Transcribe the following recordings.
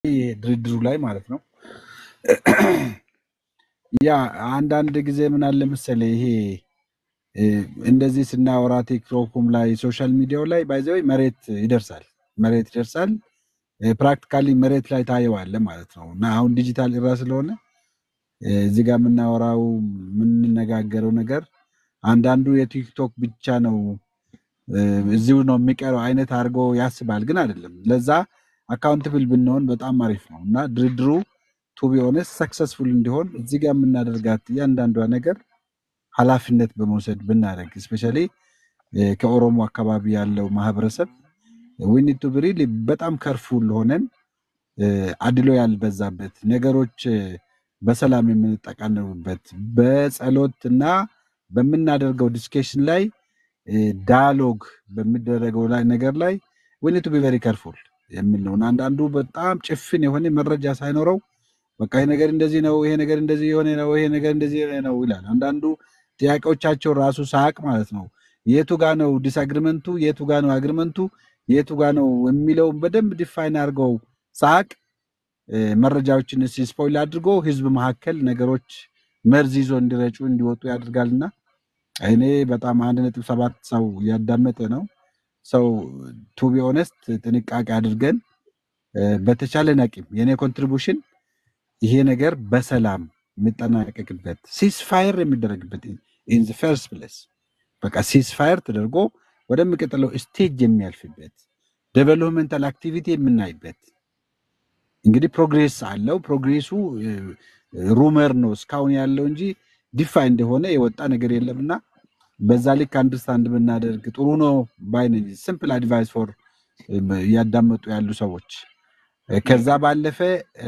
ድርድሩ ላይ ማለት ነው። ያ አንዳንድ ጊዜ ምን አለ መሰለህ ይሄ እ፣ እንደዚህ ስናወራ ቲክቶኩም ላይ ሶሻል ሚዲያው ላይ ባይዘው መሬት ይደርሳል መሬት ይደርሳል ፕራክቲካሊ መሬት ላይ ታየዋለ ማለት ነው። እና አሁን ዲጂታል ኢራ ስለሆነ እ፣ እዚህ ጋር የምናወራው የምንነጋገረው ነገር አንዳንዱ የቲክቶክ ብቻ ነው እ፣ እዚሁ ነው የሚቀረው አይነት አድርጎ ያስባል፣ ግን አይደለም። ለዛ አካውንትብል ብንሆን በጣም አሪፍ ነው እና ድርድሩ ቱ ቢ ኦነስት ሰክሰስፉል እንዲሆን እዚህ ጋር የምናደርጋት እያንዳንዷ ነገር ኃላፊነት በመውሰድ ብናደርግ እስፔሻሊ ከኦሮሞ አካባቢ ያለው ማህበረሰብ ዊኒድ ቱ ብሪል በጣም ከርፉል ሆነን እ፣ አድሎ ያልበዛበት ነገሮች እ፣ በሰላም የምንጠቃነቡበት በጸሎት እና በምናደርገው ዲስኬሽን ላይ ዳያሎግ በሚደረገው ላይ ነገር ላይ ዊኒድ ቱ ቢ ቨሪ ከርፉል የሚል ነው እና አንዳንዱ በጣም ጭፍን የሆነ መረጃ ሳይኖረው በቃ ይሄ ነገር እንደዚህ ነው፣ ይሄ ነገር እንደዚህ የሆነ ነው፣ ይሄ ነገር እንደዚህ የሆነ ነው ይላል። አንዳንዱ ጥያቄዎቻቸው ራሱ ሳቅ ማለት ነው የቱ ጋ ነው ዲስአግሪመንቱ፣ የቱ ጋ ነው አግሪመንቱ፣ የቱ ጋ ነው የሚለውን በደንብ ዲፋይን አድርገው ሳቅ መረጃዎችን ስፖይል አድርጎ ህዝብ መካከል ነገሮች መርዝ ይዞ እንዲረጩ እንዲወጡ ያደርጋልና እኔ በጣም አንድ ነጥብ ሰባት ሰው እያዳመጠ ነው። ሰው ቱ ቢ ኦነስት ጥንቃቄ አድርገን እ፣ በተቻለን አቅም የእኔ ኮንትሪቡሽን ይሄ ነገር በሰላም የሚጠናቀቅበት ሲስፋየር የሚደረግበት ኢን ፈርስት ፕሌስ በቃ ሲስፋየር ተደርጎ ወደሚቀጥለው ስቴጅ የሚያልፍበት ዴቨሎፕመንታል አክቲቪቲ የምናይበት እንግዲህ ፕሮግሬስ አለው። ፕሮግሬሱ ሩመር ነው እስካሁን ያለው እንጂ ዲፋይ እንደሆነ የወጣ ነገር የለም እና በዛ ልክ አንደርስታንድ ብናደርግ ጥሩ ነው ባይነኝ። ሲምፕል አድቫይስ ፎር እያዳመጡ ያሉ ሰዎች እ፣ ከዛ ባለፈ እ፣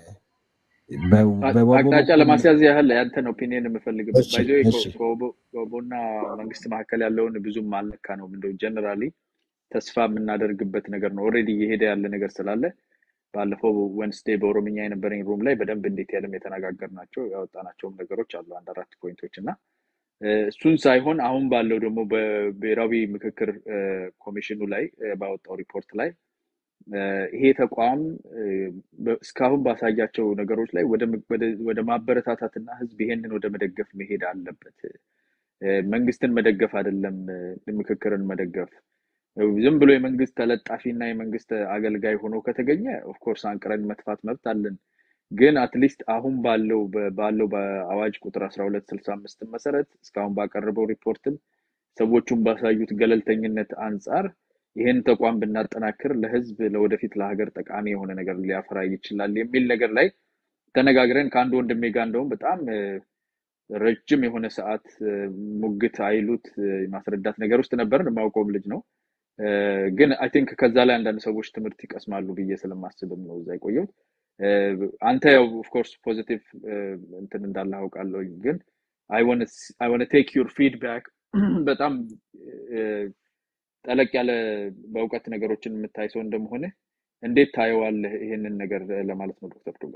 በ- በወቦ አቅጣጫ በኩል ለማስያዝ ያህል ያንተን ኦፒኒየን የምፈልግበት እሺ ባይዘ እሺ ከኦቦና መንግስት መካከል ያለውን ብዙም አልነካ ነው። እንደው ጀነራሊ ተስፋ የምናደርግበት ነገር ነው። ኦልሬዲ እየሄደ ያለ ነገር ስላለ ባለፈው ወንስዴ በኦሮምኛ የነበረኝ ሩም ላይ በደንብ እንዴት ያለም የተነጋገርናቸው ያወጣናቸውም ነገሮች አሉ አንድ አራት ፖይንቶች እና እ፣ እሱን ሳይሆን አሁን ባለው ደግሞ በብሔራዊ ምክክር እ፣ ኮሚሽኑ ላይ እ፣ ባወጣው ሪፖርት ላይ እ፣ ይሄ ተቋም እ፣ በ- እስካሁን ባሳያቸው ነገሮች ላይ ወደ ም- ወደ- ወደ ማበረታታትና ህዝብ ይሄንን ወደ መደገፍ መሄድ አለበት። እ፣ መንግስትን መደገፍ አይደለም እ፣ ምክክርን መደገፍ። እ፣ ዝም ብሎ የመንግስት ተለጣፊ እና የመንግስት አገልጋይ ሆኖ ከተገኘ ኦፍኮርስ አንቅረን መጥፋት መብት አለን። ግን አትሊስት አሁን ባለው በ- ባለው በአዋጅ ቁጥር 1265 መሰረት እስካሁን ባቀረበው ሪፖርትም ሰዎቹን ባሳዩት ገለልተኝነት አንጻር ይህን ተቋም ብናጠናክር ለህዝብ ለወደፊት ለሀገር ጠቃሚ የሆነ ነገር ሊያፈራ ይችላል የሚል ነገር ላይ ተነጋግረን ከአንድ ወንድሜ ጋር እንደውም በጣም እ፣ ረጅም የሆነ ሰዓት እ፣ ሙግት አይሉት እ፣ ማስረዳት ነገር ውስጥ ነበርን። የማውቀውም ልጅ ነው። እ፣ ግን አይ ቲንክ ከዛ ላይ አንዳንድ ሰዎች ትምህርት ይቀስማሉ ብዬ ስለማስብም ነው እዛ የቆየሁት። እ፣ አንተ ያው ኦፍኮርስ ፖዚቲቭ እንትን እንዳለ አውቃለሁ። ግን አይ ዋነ ቴክ ዩር ፊድባክ በጣም እ፣ ጠለቅ ያለ በእውቀት ነገሮችን የምታይ ሰው እንደመሆነ እንዴት ታየዋለህ ይሄንን ነገር ለማለት ነው ዶክተር ዱጋ።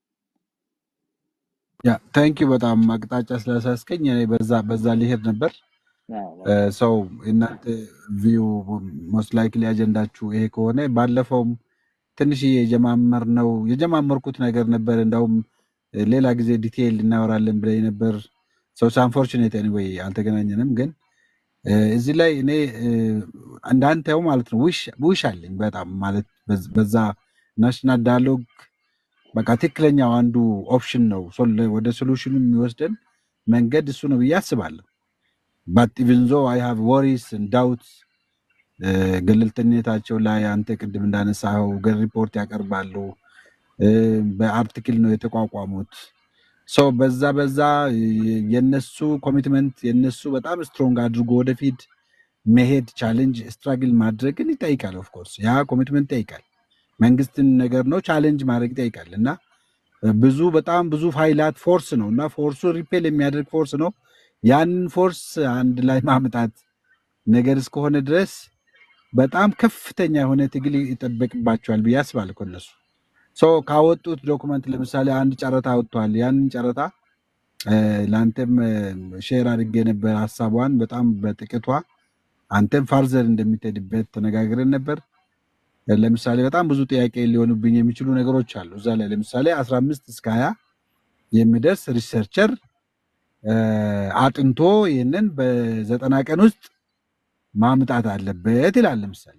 ያ ታንክ ዩ በጣም አቅጣጫ ስላሳስከኝ እኔ በዛ በዛ ሊሄድ ነበር አዎ፣ ሰው እናንተ ቪው ሞስት ላይክሊ አጀንዳችሁ ይሄ ከሆነ ባለፈውም ትንሽዬ የጀማመር ነው የጀማመርኩት ነገር ነበር። እንዳውም እ፣ ሌላ ጊዜ ዲቴይል እናወራለን ብለኝ ነበር። ሰው አንፎርቹኔት ኤኒዌይ አልተገናኘንም። ግን እ፣ እዚህ ላይ እኔ እ፣ እንዳንተው ማለት ነው ዊሽ ዊሽ አለኝ በጣም ማለት በዝ- በዛ ናሽናል ዳያሎግ በቃ ትክክለኛው አንዱ ኦፕሽን ነው ሶል- ወደ ሶሉሽኑ የሚወስደን መንገድ እሱ ነው ብዬ አስባለሁ። ባት ኢቭን ዞ አይ ሃቭ ወሪስ ዳውት ገለልተኝነታቸው ላይ አንተ ቅድም እንዳነሳኸው ገር ሪፖርት ያቀርባሉ። እ፣ በአርቲክል ነው የተቋቋሙት። ሰው በዛ በዛ የ- የነሱ ኮሚትመንት የነሱ በጣም ስትሮንግ አድርጎ ወደፊት መሄድ ቻሌንጅ ስትራግል ማድረግን ይጠይቃል። ኦፍኮርስ ያ ኮሚትመንት ይጠይቃል። መንግስትን ነገር ነው ቻሌንጅ ማድረግ ይጠይቃል እና ብዙ በጣም ብዙ ፋይላት ፎርስ ነው እና ፎርሱ ሪፔል የሚያደርግ ፎርስ ነው። ያንን ፎርስ አንድ ላይ ማምጣት ነገር እስከሆነ ድረስ በጣም ከፍተኛ የሆነ ትግል ይጠበቅባቸዋል ብዬ አስባለሁ። ከነሱ ሰው ካወጡት ዶኩመንት ለምሳሌ አንድ ጨረታ ወጥቷል። ያንን ጨረታ እ፣ ለአንተም ሼር አድርጌ ነበር ሀሳቧን በጣም በጥቂቷ አንተም ፋርዘር እንደሚትሄድበት ተነጋግረን ነበር። ለምሳሌ በጣም ብዙ ጥያቄ ሊሆኑብኝ የሚችሉ ነገሮች አሉ እዛ ላይ ለምሳሌ 15 እስከ 20 የሚደርስ ሪሰርቸር አጥንቶ ይህንን በዘጠና ቀን ውስጥ ማምጣት አለበት ይላል። ለምሳሌ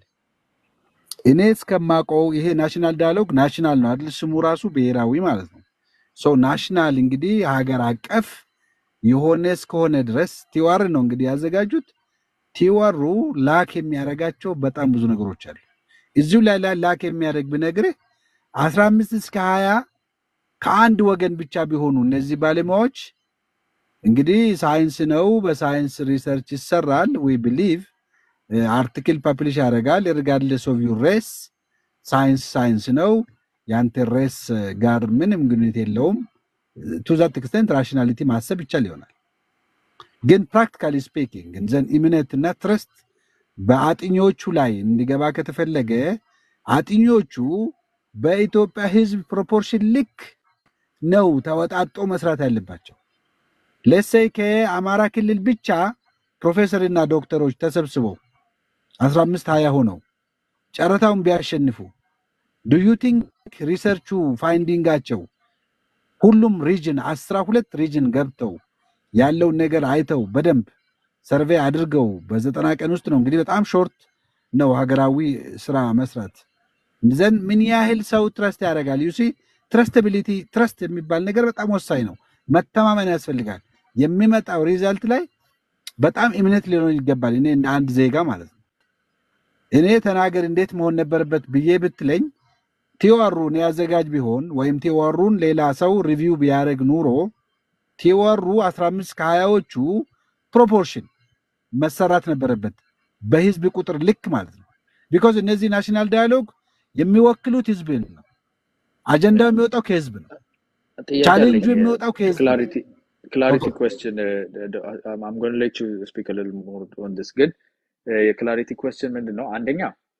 እኔ እስከማውቀው ይሄ ናሽናል ዳያሎግ ናሽናል ነው አይደል? ስሙ ራሱ ብሔራዊ ማለት ነው። ሰው ናሽናል እንግዲህ ሀገር አቀፍ የሆነ እስከሆነ ድረስ ቲዋር ነው እንግዲህ ያዘጋጁት። ቲዋሩ ላክ የሚያደርጋቸው በጣም ብዙ ነገሮች አሉ። እዚሁ ላይ ላይ ላክ የሚያደርግ ብነግርህ አስራ አምስት እስከ ሀያ ከአንድ ወገን ብቻ ቢሆኑ እነዚህ ባለሙያዎች እንግዲህ ሳይንስ ነው፣ በሳይንስ ሪሰርች ይሰራል። ዊ ብሊቭ አርቲክል ፐብሊሽ ያደርጋል። ሪጋርድለስ ኦፍ ዩር ሬስ ሳይንስ ሳይንስ ነው። የአንተ ሬስ ጋር ምንም ግንኙነት የለውም። ቱ ዛት ኤክስተንት ራሽናሊቲ ማሰብ ይቻል ይሆናል። ግን ፕራክቲካሊ ስፒኪንግ ዘን እምነትና ትረስት በአጥኚዎቹ ላይ እንዲገባ ከተፈለገ አጥኚዎቹ በኢትዮጵያ ሕዝብ ፕሮፖርሽን ልክ ነው ተወጣጦ መስራት ያለባቸው። ለሰይ ከአማራ ክልል ብቻ ፕሮፌሰርና ዶክተሮች ተሰብስበው 15 20 ሆነው ጨረታውን ቢያሸንፉ ዱዩ ቲንክ ሪሰርቹ ፋይንዲንጋቸው ሁሉም ሪጅን አስራ ሁለት ሪጅን ገብተው ያለውን ነገር አይተው በደንብ ሰርቬይ አድርገው በዘጠና ቀን ውስጥ ነው እንግዲህ በጣም ሾርት ነው ሀገራዊ ስራ መስራት ዘንድ ምን ያህል ሰው ትረስት ያደርጋል? ዩሲ ትረስትቢሊቲ ትረስት የሚባል ነገር በጣም ወሳኝ ነው። መተማመን ያስፈልጋል። የሚመጣው ሪዛልት ላይ በጣም እምነት ሊኖር ይገባል። እኔ እንደ አንድ ዜጋ ማለት ነው። እኔ ተናገር እንዴት መሆን ነበረበት ብዬ ብትለኝ ቲዋሩን ያዘጋጅ ቢሆን ወይም ቲዋሩን ሌላ ሰው ሪቪው ቢያደርግ ኑሮ ቲዋሩ 15 ከሀያዎቹ ፕሮፖርሽን መሰራት ነበረበት በህዝብ ቁጥር ልክ ማለት ነው። ቢኮዝ እነዚህ ናሽናል ዳያሎግ የሚወክሉት ህዝብን ነው። አጀንዳው የሚወጣው ከህዝብ ነው። ጥያቄ ቻሌንጁ አለኝ። የሚወጣው ከህዝብ ነው። ክላሪቲ ክላሪቲ ኦኬ። ኩዌስችን አም ጎን ሌት ዩ ስፒክ ሊትል ሞር ኦን ዲስ ግን የክላሪቲ ኩዌስችን ምንድን ነው? አንደኛ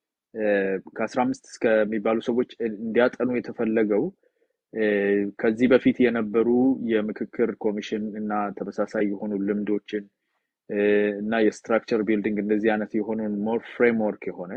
ከአስራ አምስት እስከሚባሉ ሰዎች እንዲያጠኑ የተፈለገው እ፣ ከዚህ በፊት የነበሩ የምክክር ኮሚሽን እና ተመሳሳይ የሆኑ ልምዶችን እ፣ እና የስትራክቸር ቢልዲንግ እንደዚህ አይነት የሆኑን ሞር ፍሬምወርክ የሆነ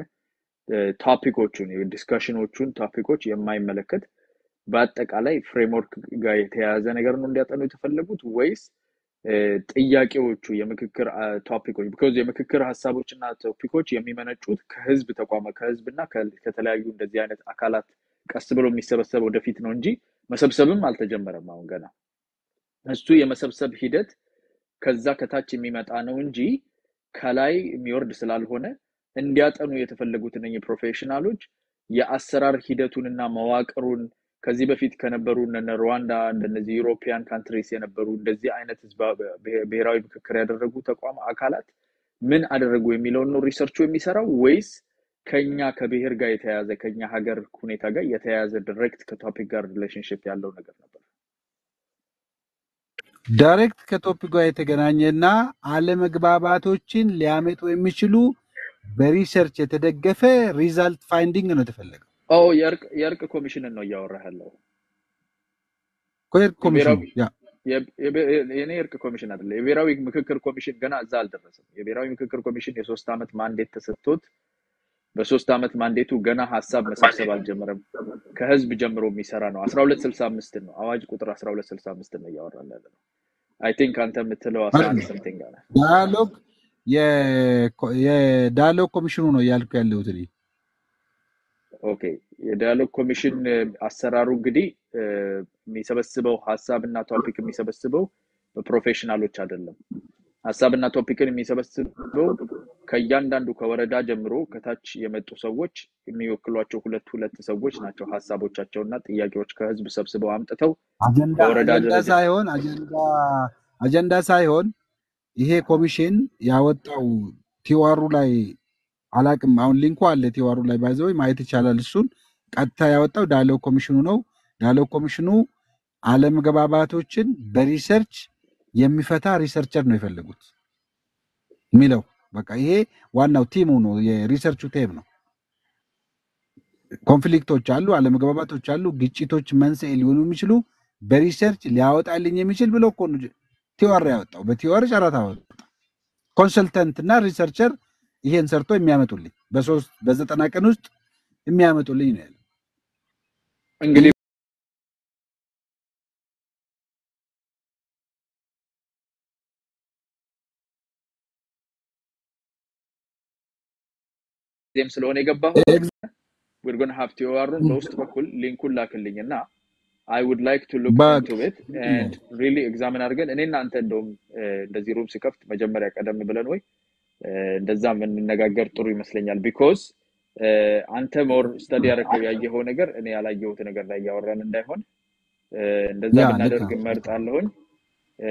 ቶፒኮቹን የዲስካሽኖቹን ቶፒኮች የማይመለከት በአጠቃላይ ፍሬምወርክ ጋር የተያያዘ ነገር ነው እንዲያጠኑ የተፈለጉት ወይስ እ፣ ጥያቄዎቹ የምክክር ቶፒኮች ቢኮዝ የምክክር ሀሳቦች እና ቶፒኮች የሚመነጩት ከህዝብ ተቋማት ከህዝብ እና ከ- ከተለያዩ እንደዚህ አይነት አካላት ቀስ ብሎ የሚሰበሰብ ወደፊት ነው እንጂ መሰብሰብም አልተጀመረም አሁን ገና እሱ የመሰብሰብ ሂደት ከዛ ከታች የሚመጣ ነው እንጂ ከላይ የሚወርድ ስላልሆነ እንዲያጠኑ የተፈለጉት እነኝህ ፕሮፌሽናሎች የአሰራር ሂደቱንና መዋቅሩን ከዚህ በፊት ከነበሩ እነ ሩዋንዳ እንደነዚህ ዩሮፒያን ካንትሪስ የነበሩ እንደዚህ አይነት ህዝባ- ብሄ- ብሔራዊ ምክክር ያደረጉ ተቋም አካላት ምን አደረጉ የሚለውን ነው ሪሰርቹ የሚሰራው ወይስ ከኛ ከብሔር ጋር የተያያዘ ከኛ ሀገር ሁኔታ ጋር የተያያዘ ዳይሬክት ከቶፒክ ጋር ሪሌሽንሽፕ ያለው ነገር ነበር? ዳይሬክት ከቶፒክ ጋር የተገናኘና አለመግባባቶችን ሊያመጡ የሚችሉ በሪሰርች የተደገፈ ሪዛልት ፋይንዲንግ ነው የተፈለገው። ኦ የእርቅ የእርቅ ኮሚሽንን ነው እያወራህ ያለው ኮየር ኮሚሽኑ የብሔራዊ ያ የ- የብ- የኔ እርቅ ኮሚሽን አይደለ። የብሔራዊ ምክክር ኮሚሽን ገና እዛ አልደረሰም። የብሔራዊ ምክክር ኮሚሽን የሶስት ዓመት ማንዴት ተሰጥቶት በሶስት ዓመት ማንዴቱ ገና ሀሳብ መሰብሰብ አልጀመረም። ከህዝብ ጀምሮ የሚሰራ ነው። አስራ ሁለት ስልሳ አምስትን ነው አዋጅ ቁጥር አስራ ሁለት ስልሳ አምስትን ነው እያወራን ያለ ነው። አይ ቲንክ አንተ የምትለው አስራ አንድ አይደለም ሰምቲንግ አለ። ዳያሎግ የኮ- የዳያሎግ ኮሚሽኑ ነው እያልኩ ያለሁት እኔ። ኦኬ የዳያሎግ ኮሚሽን እ፣ አሰራሩ እንግዲህ እ፣ የሚሰበስበው ሀሳብ እና ቶፒክ የሚሰበስበው በፕሮፌሽናሎች አይደለም። ሀሳብና ቶፒክን የሚሰበስበው ከእያንዳንዱ ከወረዳ ጀምሮ ከታች የመጡ ሰዎች የሚወክሏቸው ሁለት ሁለት ሰዎች ናቸው። ሀሳቦቻቸውና ጥያቄዎች ከህዝብ ሰብስበው አምጥተው አጀንዳ በወረዳ አጀንዳ ደረጃ ሳይሆን አጀንዳ አጀንዳ ሳይሆን ይሄ ኮሚሽን ያወጣው ቲዋሩ ላይ አላቅም። አሁን ሊንኩ አለ ቲዋሩ ላይ ባይዘው ማየት ይቻላል። እሱን ቀጥታ ያወጣው ዳያሎግ ኮሚሽኑ ነው። ዳያሎግ ኮሚሽኑ አለመግባባቶችን በሪሰርች የሚፈታ ሪሰርቸር ነው የፈለጉት የሚለው በቃ ይሄ ዋናው ቲሙ ነው፣ የሪሰርቹ ቴም ነው። ኮንፍሊክቶች አሉ፣ አለመግባባቶች አሉ፣ ግጭቶች መንስኤ ሊሆኑ የሚችሉ በሪሰርች ሊያወጣልኝ የሚችል ብሎ እኮ ነው ቲዋር ያወጣው። በቲዋር ጨረታ ወጣ። ኮንሰልተንት እና ሪሰርቸር ይሄን ሰርቶ የሚያመጡልኝ በሶስት በዘጠና ቀን ውስጥ የሚያመጡልኝ ነው ያለው። እንግዲህ ጊዜም ስለሆነ የገባሁት we're going to have ቲኦአሩን በውስጥ በኩል ሊንኩን ላክልኝ እና I would like to look በቃ into it and really examine አድርገን እኔ እናንተ እንደውም እ፣ እንደዚህ ሩም ሲከፍት መጀመሪያ ቀደም ብለን ወይ እ፣ እንደዛ የምንነጋገር ጥሩ ይመስለኛል። ቢኮዝ አንተ ሞር ስተዲ ያደረገው ያየኸው ነገር እኔ ያላየሁት ነገር ላይ እያወራን እንዳይሆን እ፣ እንደዛ ያ ልክ ብናደርግ ነው። እመርጣለሁኝ። እ፣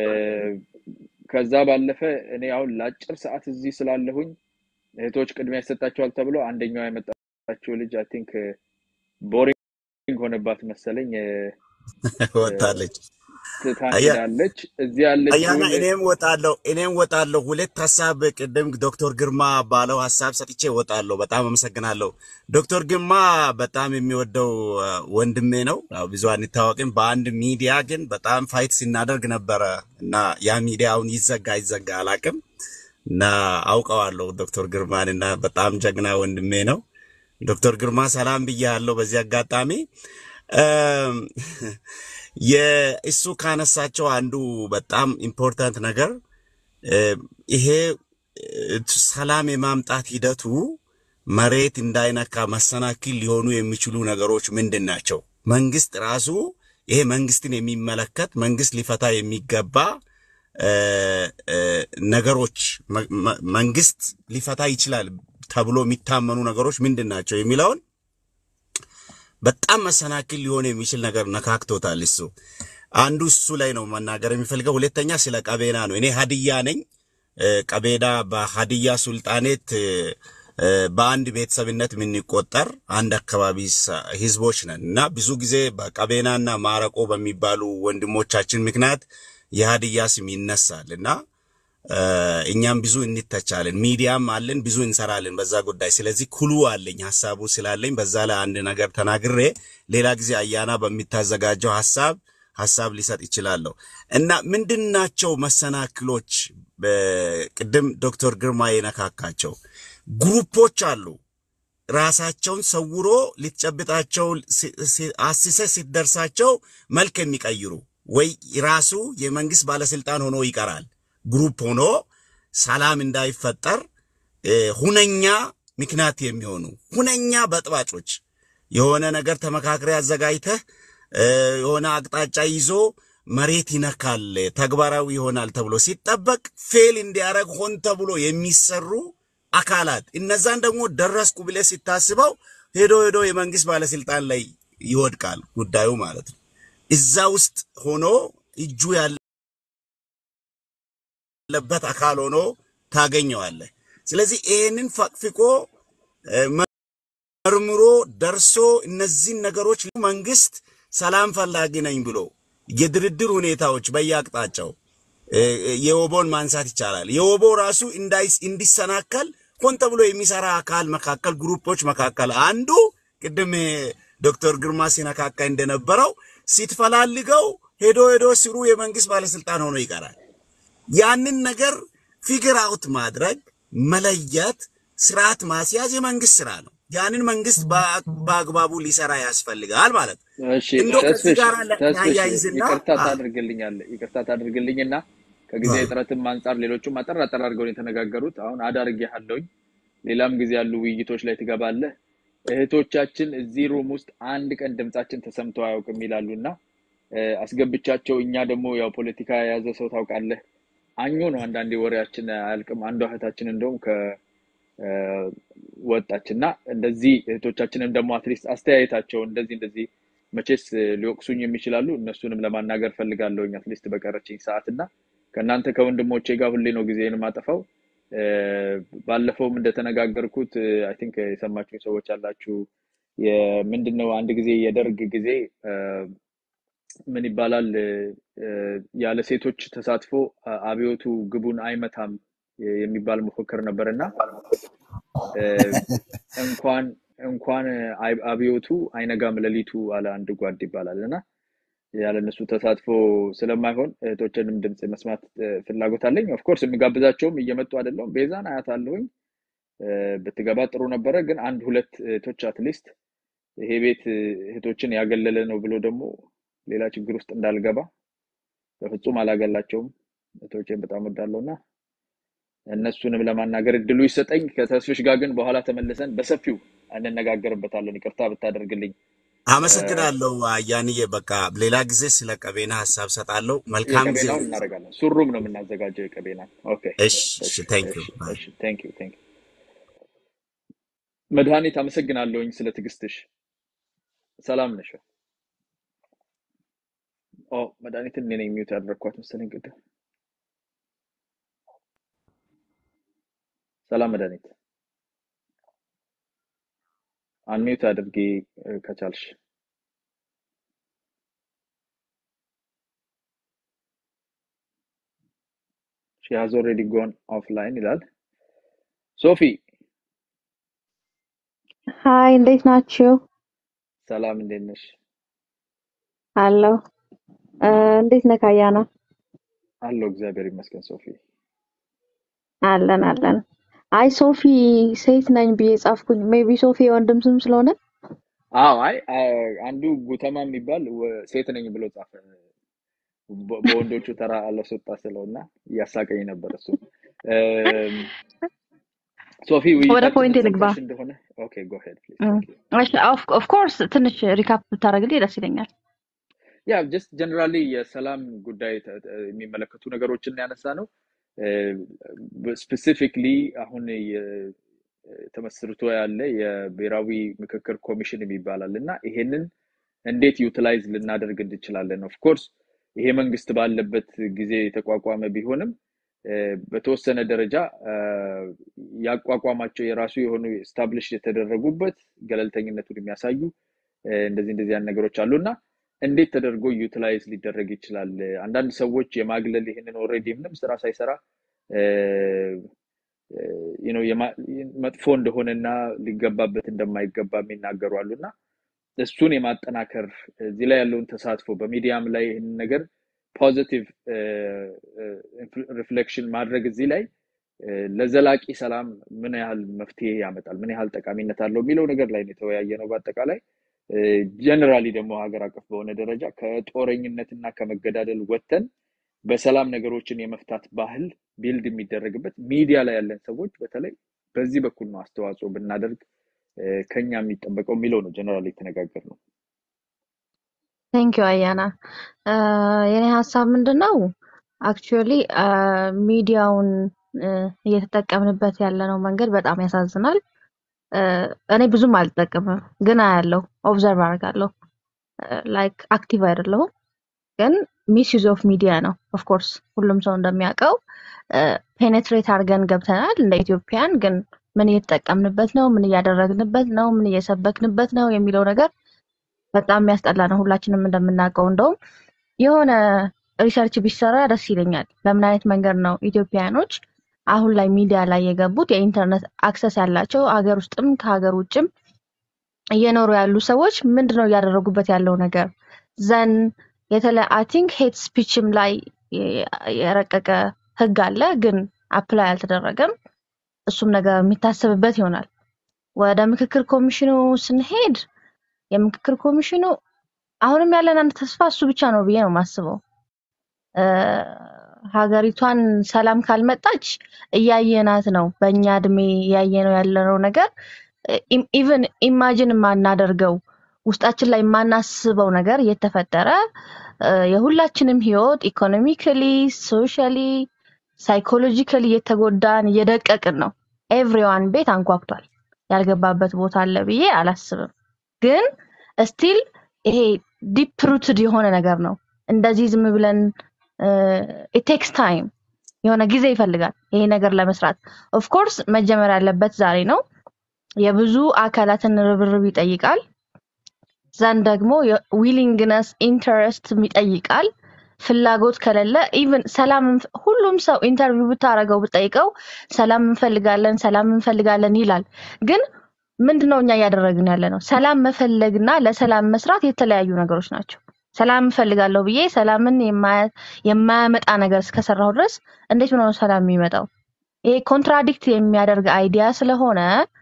ከዛ ባለፈ እኔ አሁን ለአጭር ሰዓት እዚህ ስላለሁኝ እህቶች ቅድሚያ ይሰጣቸዋል ተብሎ አንደኛዋ የመጣችው ልጅ አይ ቲንክ ቦሪንግ ሆነባት መሰለኝ እ፣ እ፣ ወጣለች። ትታን አያ ሄዳለች። እዚህ አያና ያለችውን እኔም ወጣለሁ እኔም ወጣለሁ። ሁለት ሀሳብ ቅድም ዶክተር ግርማ ባለው ሀሳብ ሰጥቼ ወጣለሁ። በጣም አመሰግናለሁ። ዶክተር ግርማ በጣም የሚወደው አ፣ ወንድሜ ነው። ያው ብዙ አንታወቅም። በአንድ ሚዲያ ግን በጣም ፋይት ሲናደርግ ነበረ እና ያ ሚዲያ አሁን ይዘጋ ይዘጋ አላቅም እና አውቀዋለሁ ዶክተር ግርማን እና በጣም ጀግና ወንድሜ ነው። ዶክተር ግርማ ሰላም ብያለሁ በዚህ አጋጣሚ እም፣ የእሱ ካነሳቸው አንዱ በጣም ኢምፖርታንት ነገር እ፣ ይሄ እ፣ ሰላም የማምጣት ሂደቱ መሬት እንዳይነካ መሰናክል ሊሆኑ የሚችሉ ነገሮች ምንድን ናቸው? መንግስት ራሱ ይሄ መንግስትን የሚመለከት መንግስት ሊፈታ የሚገባ እ፣ እ፣ ነገሮች መ- መ- መንግስት ሊፈታ ይችላል ተብሎ የሚታመኑ ነገሮች ምንድን ናቸው የሚለውን በጣም መሰናክል ሊሆን የሚችል ነገር ነካክቶታል። እሱ አንዱ እሱ ላይ ነው መናገር የሚፈልገው። ሁለተኛ ስለ ቀቤና ነው። እኔ ሀዲያ ነኝ። እ፣ ቀቤና በሀዲያ ሱልጣኔት እ፣ እ፣ በአንድ ቤተሰብነት የምንቆጠር አንድ አካባቢ ሰ- ህዝቦች ነን እና ብዙ ጊዜ በቀቤናና ማረቆ በሚባሉ ወንድሞቻችን ምክንያት የሀዲያ ስም ይነሳል እና እ፣ እኛም ብዙ እንተቻለን፣ ሚዲያም አለን፣ ብዙ እንሰራለን በዛ ጉዳይ። ስለዚህ ኩሉ አለኝ ሀሳቡ ስላለኝ በዛ ላይ አንድ ነገር ተናግሬ ሌላ ጊዜ አያና በሚታዘጋጀው ሀሳብ ሀሳብ ሊሰጥ ይችላለሁ እና ምንድን ናቸው መሰናክሎች? በቅድም ዶክተር ግርማ የነካካቸው ግሩፖች አሉ ራሳቸውን ሰውሮ ልትጨብጣቸው ሲ- ሲ- አስሰ ሲደርሳቸው መልክ የሚቀይሩ ወይ ራሱ የመንግስት ባለስልጣን ሆኖ ይቀራል። ግሩፕ ሆኖ ሰላም እንዳይፈጠር እ፣ ሁነኛ ምክንያት የሚሆኑ ሁነኛ በጥባጮች የሆነ ነገር ተመካክረ አዘጋጅተህ እ፣ የሆነ አቅጣጫ ይዞ መሬት ይነካል ተግባራዊ ይሆናል ተብሎ ሲጠበቅ ፌል እንዲያደርግ ሆን ተብሎ የሚሰሩ አካላት እነዛን ደግሞ ደረስኩ ብለህ ሲታስበው ሄዶ ሄዶ የመንግስት ባለስልጣን ላይ ይወድቃል ጉዳዩ ማለት ነው። እዛ ውስጥ ሆኖ እጁ ያለበት አካል ሆኖ ታገኘዋለህ። ስለዚህ ይህንን ፈቅፍቆ እ፣ መርምሮ ደርሶ እነዚህን ነገሮች መንግስት ሰላም ፈላጊ ነኝ ብሎ የድርድር ሁኔታዎች በየአቅጣጫው እ፣ የወቦን ማንሳት ይቻላል። የወቦ ራሱ እንዳይስ- እንዲሰናከል ሆን ተብሎ የሚሰራ አካል መካከል ግሩፖች መካከል አንዱ ቅድም እ፣ ዶክተር ግርማ ሲነካካ እንደነበረው ሲትፈላልገው ሄዶ ሄዶ ስሩ የመንግስት ባለስልጣን ሆኖ ይቀራል። ያንን ነገር ፊግር አውት ማድረግ መለየት፣ ስርዓት ማስያዝ የመንግስት ስራ ነው። ያንን መንግስት በአ- በአግባቡ ሊሰራ ያስፈልጋል ማለት ነው። እሺ እንደው ከዚህ ተስፍሽ ጋር ተስፍሽ ያያይዝና ይቅርታ አ፣ ታደርግልኛለህ ይቅርታ ታደርግልኝና ከጊዜ አ፣ እጥረትም አንጻር ሌሎቹም አጠር አጠር አድርገው ነው የተነጋገሩት። አሁን አዳርጌሃለሁኝ። ሌላም ጊዜ ያሉ ውይይቶች ላይ ትገባለህ። እህቶቻችን እዚህ ሩም ውስጥ አንድ ቀን ድምጻችን ተሰምቶ አያውቅም ይላሉ እና እ፣ አስገብቻቸው እኛ ደግሞ ያው ፖለቲካ የያዘ ሰው ታውቃለህ፣ አኞ ነው አንዳንዴ ወሬያችን አያልቅም። አንዷ እህታችን እንደውም ከ እ፣ ወጣች እና እንደዚህ እህቶቻችንም ደግሞ አትሊስት አስተያየታቸው እንደዚህ እንደዚህ መቼስ እ፣ ሊወቅሱኝ የሚችላሉ እነሱንም ለማናገር ፈልጋለሁኝ አትሊስት በቀረችኝ ሰዓት እና ከእናንተ ከወንድሞቼ ጋር ሁሌ ነው ጊዜን የማጠፋው። እ፣ ባለፈውም እንደተነጋገርኩት አይ ቲንክ የሰማችሁ ሰዎች አላችሁ። የምንድን ነው አንድ ጊዜ የደርግ ጊዜ እ፣ ምን ይባላል እ፣ እ፣ ያለ ሴቶች ተሳትፎ አ- አብዮቱ ግቡን አይመታም የሚባል መፎክር ነበር እና እ፣ እንኳን እንኳን አይ- አብዮቱ አይነጋም ሌሊቱ አለ አንድ ጓድ ይባላል እና ያለ እነሱ ተሳትፎ ስለማይሆን እህቶችንም ድምፅ መስማት እ፣ ፍላጎት አለኝ። ኦፍኮርስ የሚጋብዛቸውም እየመጡ አይደለም። ቤዛን አያት አለሁኝ ብትገባ ጥሩ ነበረ፣ ግን አንድ ሁለት እህቶች አትሊስት ይሄ ቤት እህቶችን ያገለለ ነው ብሎ ደግሞ ሌላ ችግር ውስጥ እንዳልገባ በፍጹም አላገላቸውም። እህቶቼን በጣም ወዳለሁ እና እነሱንም ለማናገር እድሉ ይሰጠኝ። ከተስፍሽ ጋር ግን በኋላ ተመልሰን በሰፊው እንነጋገርበታለን። ይቅርታ ብታደርግልኝ። አመሰግናለሁ አያንዬ። በቃ ሌላ ጊዜ ስለ ቀቤና ሀሳብ ሰጣለሁ። መልካም ጊዜ የቀቤናውን እናደርጋለን። ሱሩም ነው የምናዘጋጀው የቀቤና። ኦኬ እሺ፣ እሺ ቴንክ ዩ እሺ እሺ። ቴንክ ዩ ቴንክ ዩ። መድኃኒት አመሰግናለሁኝ ስለ ትዕግስትሽ። ሰላም ነሽ? ኦ መድኃኒትን እኔ ነኝ ሚውት ያደረግኳት መሰለኝ ቅድም። ሰላም መድኃኒት፣ አንሚውት አድርጌ እ፣ ከቻልሽ። ሺ ሃዝ ኦልሬዲ ጎን ኦፍላይን ይላል። ሶፊ ሀይ እንዴት ናችሁ? ሰላም፣ እንዴት ነሽ? አለሁ። እ፣ እንዴት ነህ ካያና? አለሁ እግዚአብሔር ይመስገን። ሶፊ አለን አለን። አይ ሶፊ ሴት ነኝ ብዬ ጻፍኩኝ። ሜቢ ሶፊ የወንድም ስም ስለሆነ አዎ፣ አይ አ- አንዱ ጉተማ የሚባል ወ- ሴት ነኝ ብሎ ጻፈ። በ- በወንዶቹ ተራ አለስወጣ ስለውና እያሳቀኝ ነበር እሱ። እም፣ ሶፊ ወደ ውይይታችንን ፖይንት ልግባ። ሰምተሽ እንደሆነ ኦኬ ጎ ሄድ ፕሊዝ ቴንክ ዩ ኦፍ ኮርስ ትንሽ ሪካፕ ብታደርግልኝ ደስ ይለኛል። ያ ጀስት ጀነራሊ የሰላም ጉዳይ ተ- ተ- የሚመለከቱ ነገሮችን ያነሳ ነው። ስፔሲፊክሊ አሁን የ- ተመስርቶ ያለ የብሔራዊ ምክክር ኮሚሽን የሚባላል እና ይሄንን እንዴት ዩቲላይዝ ልናደርግ እንችላለን? ኦፍ ኮርስ ይሄ መንግስት ባለበት ጊዜ የተቋቋመ ቢሆንም እ፣ በተወሰነ ደረጃ እ፣ ያቋቋማቸው የራሱ የሆኑ ስታብሊሽ የተደረጉበት ገለልተኝነቱን የሚያሳዩ እ፣ እንደዚህ እንደዚህ ያን ነገሮች አሉ እና እንዴት ተደርጎ ዩቲላይዝ ሊደረግ ይችላል? አንዳንድ ሰዎች የማግለል ይህንን ኦልሬዲ ምንም ስራ ሳይሰራ እ፣ እ፣ you know የማ- መጥፎ እንደሆነና ሊገባበት እንደማይገባ የሚናገሩ አሉ እና እሱን የማጠናከር እዚህ ላይ ያለውን ተሳትፎ በሚዲያም ላይ ይህንን ነገር ፖዚቲቭ ሪፍሌክሽን ማድረግ እዚህ ላይ እ፣ ለዘላቂ ሰላም ምን ያህል መፍትሄ ያመጣል፣ ምን ያህል ጠቃሚነት አለው የሚለው ነገር ላይ ነው የተወያየ ነው። በአጠቃላይ ጀነራሊ ደግሞ ሀገር አቀፍ በሆነ ደረጃ ከጦረኝነትና ከመገዳደል ወጥተን በሰላም ነገሮችን የመፍታት ባህል ቢልድ የሚደረግበት ሚዲያ ላይ ያለን ሰዎች በተለይ በዚህ በኩል ነው አስተዋጽኦ ብናደርግ እ፣ ከኛ የሚጠበቀው የሚለው ነው ጀነራሊ የተነጋገር ነው። ቴንክ ዩ አያና። እ፣ የኔ ሀሳብ ምንድን ነው አክቹዋሊ ሚዲያውን እ፣ እየተጠቀምንበት ያለነው መንገድ በጣም ያሳዝናል። እ፣ እኔ ብዙም አልጠቀምም፣ ግን አያለሁ፣ ኦብዘርቭ አደርጋለሁ። ላይክ አክቲቭ አይደለሁም ግን ሚስ ዩዝ ኦፍ ሚዲያ ነው። ኦፍኮርስ ሁሉም ሰው እንደሚያውቀው ፔኔትሬት አድርገን ገብተናል እንደ ኢትዮጵያን። ግን ምን እየተጠቀምንበት ነው? ምን እያደረግንበት ነው? ምን እየሰበክንበት ነው የሚለው ነገር በጣም የሚያስጠላ ነው። ሁላችንም እንደምናውቀው እንደውም የሆነ ሪሰርች ቢሰራ ደስ ይለኛል። በምን አይነት መንገድ ነው ኢትዮጵያኖች አሁን ላይ ሚዲያ ላይ የገቡት የኢንተርኔት አክሰስ ያላቸው ሀገር ውስጥም ከሀገር ውጭም እየኖሩ ያሉ ሰዎች ምንድን ነው እያደረጉበት ያለው ነገር ዘን የተለ አይ ቲንክ ሄት ስፒችም ላይ የ- የረቀቀ ህግ አለ፣ ግን አፕላይ አልተደረገም። እሱም ነገር የሚታሰብበት ይሆናል። ወደ ምክክር ኮሚሽኑ ስንሄድ የምክክር ኮሚሽኑ አሁንም ያለን አንድ ተስፋ እሱ ብቻ ነው ብዬ ነው የማስበው። እ፣ ሀገሪቷን ሰላም ካልመጣች እያየናት ነው። በእኛ እድሜ እያየነው ያለነው ነገር ኢቨን ኢማጅን የማናደርገው ውስጣችን ላይ የማናስበው ነገር እየተፈጠረ እ፣ የሁላችንም ህይወት ኢኮኖሚካሊ፣ ሶሻሊ፣ ሳይኮሎጂካሊ እየተጎዳን እየደቀቅን ነው። ኤቭሪዋን ቤት አንኳኩቷል። ያልገባበት ቦታ አለ ብዬ አላስብም። ግን ስቲል ይሄ ዲፕ ሩትድ የሆነ ነገር ነው። እንደዚህ ዝም ብለን ኢቴክስ ታይም የሆነ ጊዜ ይፈልጋል ይሄ ነገር ለመስራት። ኦፍኮርስ መጀመር ያለበት ዛሬ ነው። የብዙ አካላትን ርብርብ ይጠይቃል። ዘንድ ደግሞ ዊሊንግነስ ኢንተረስት ይጠይቃል። ፍላጎት ከሌለ ኢቭን ሰላም እንፍ- ሁሉም ሰው ኢንተርቪው ብታደርገው ብጠይቀው ሰላም እንፈልጋለን ሰላም እንፈልጋለን ይላል። ግን ምንድነው እኛ እያደረግን ያለ ነው? ሰላም መፈለግና ለሰላም መስራት የተለያዩ ነገሮች ናቸው። ሰላም እንፈልጋለሁ ብዬ ሰላምን የማያ- የማያመጣ ነገር እስከሰራሁ ድረስ እንዴት ነው ሰላም የሚመጣው? ይሄ ኮንትራዲክት የሚያደርግ አይዲያ ስለሆነ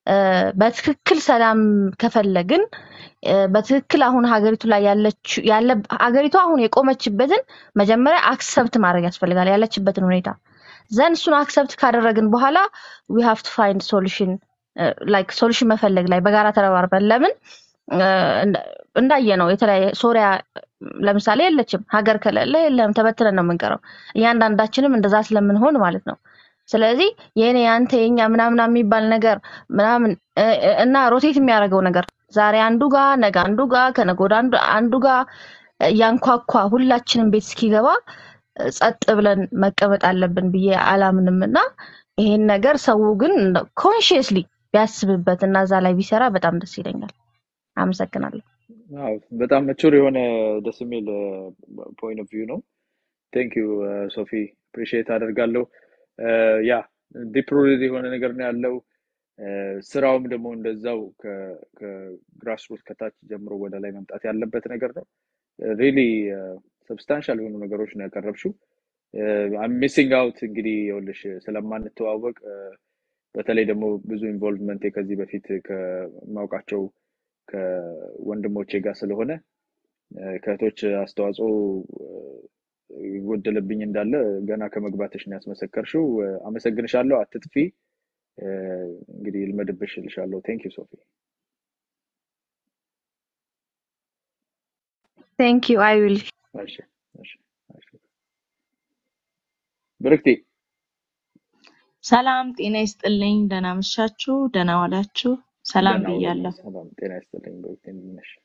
እ፣ በትክክል ሰላም ከፈለግን እ፣ በትክክል አሁን ሀገሪቱ ላይ ያለች ያለ ሀገሪቱ አሁን የቆመችበትን መጀመሪያ አክሰብት ማድረግ ያስፈልጋል ያለችበትን ሁኔታ ዘን እሱን አክሰብት ካደረግን በኋላ ዊ ሃቭ ቱ ፋይንድ ሶሉሽን ላይክ ሶሉሽን መፈለግ ላይ በጋራ ተረባርበን ለምን እ፣ እንዳ- እንዳየ ነው የተለያየ ሶሪያ ለምሳሌ የለችም ሀገር ከሌለ የለም ተበትነን ነው የምንቀረው እያንዳንዳችንም እንደዛ ስለምንሆን ማለት ነው ስለዚህ የኔ አንተ የኛ ምናምን የሚባል ነገር ምናምን እ፣ እ፣ እና ሮቴት የሚያደርገው ነገር ዛሬ አንዱ ጋ ነገ አንዱ ጋ ከነገ ወዲያ አንዱ አንዱ ጋ እያንኳኳ ሁላችንም ቤት እስኪገባ እ፣ ጸጥ ብለን መቀመጥ አለብን ብዬ አላምንም እና ይሄን ነገር ሰው ግን ኮንሽየስሊ ቢያስብበት እና እዛ ላይ ቢሰራ በጣም ደስ ይለኛል። አመሰግናለሁ። አዎ፣ በጣም መቹር የሆነ ደስ የሚል ፖይንት ኦፍ ቪው ነው። ቴንክ ዩ ሶፊ አፕሪሺየት አደርጋለሁ። ያ ዲፕ ሩትድ የሆነ ነገር ነው ያለው። እ፣ ስራውም ደግሞ እንደዛው ከግራስ ሩት ከታች ጀምሮ ወደ ላይ መምጣት ያለበት ነገር ነው። ሪሊ ሰብስታንሻል የሆኑ ነገሮች ነው ያቀረብሽው። ሚሲንግ አውት እንግዲህ ይኸውልሽ ስለማንተዋወቅ እ፣ በተለይ ደግሞ ብዙ ኢንቮልቭመንት ከዚህ በፊት ከማውቃቸው ከወንድሞቼ ጋር ስለሆነ እ፣ ከእህቶች አስተዋጽኦ እ፣ ይጎደለብኝ እንዳለ ገና ከመግባትሽ ነው ያስመሰከርሽው። እ፣ አመሰግንሻለሁ። አትጥፊ። እ፣ እንግዲህ ይልመድብሽ እልሻለሁ። ቴንክ ዩ ሶፊ። ቴንክ ዩ አይ ዊል እሺ፣ እሺ፣ እሺ። ብርክቲ ሰላም ጤና ይስጥልኝ። ደህና መሻችሁ፣ ደህና ዋላችሁ። ሰላም ደህና ዋሉ። ብያለሁ። ሰላም ጤና ይስጥልኝ። ብርክቲ እንደምን ነሽ?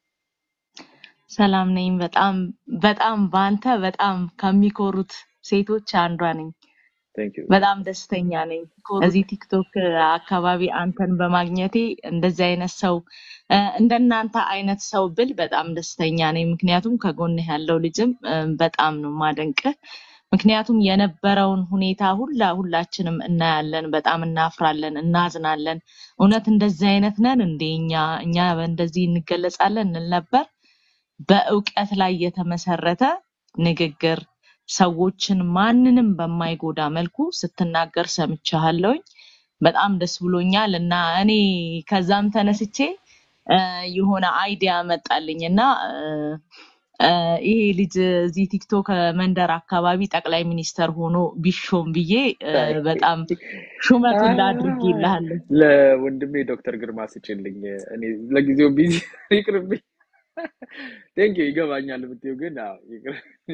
ሰላም ነኝ። በጣም በጣም በአንተ በጣም ከሚኮሩት ሴቶች አንዷ ነኝ። ቴንክ ዩ በጣም ደስተኛ ነኝ እዚህ ቲክቶክ አካባቢ አንተን በማግኘቴ። እንደዚህ አይነት ሰው እ፣ እንደናንተ አይነት ሰው ብል በጣም ደስተኛ ነኝ። ምክንያቱም ከጎንህ ያለው ልጅም እ፣ በጣም ነው ማደንቅህ። ምክንያቱም የነበረውን ሁኔታ ሁላ ሁላችንም እናያለን፣ በጣም እናፍራለን፣ እናዝናለን። እውነት እንደዚህ አይነት ነን እንዴ እኛ እኛ እንደዚህ እንገለጻለን እንል ነበር። በእውቀት ላይ የተመሰረተ ንግግር ሰዎችን ማንንም በማይጎዳ መልኩ ስትናገር ሰምቻለሁኝ። በጣም ደስ ብሎኛል እና እኔ ከዛም ተነስቼ እ፣ የሆነ አይዲያ መጣልኝ እና እ፣ እ፣ ይሄ ልጅ እዚህ ቲክቶክ መንደር አካባቢ ጠቅላይ ሚኒስተር ሆኖ ቢሾም ብዬ እ፣ በጣም ሹመቱን ላድርጌልሃለሁ። ለወንድሜ ዶክተር ግርማ ስጭልኝ። እኔ ለጊዜው ቢዚ ይቅርብኝ። ቴንክ ዩ ይገባኛል የምትይው ግን አዎ፣ ይቅር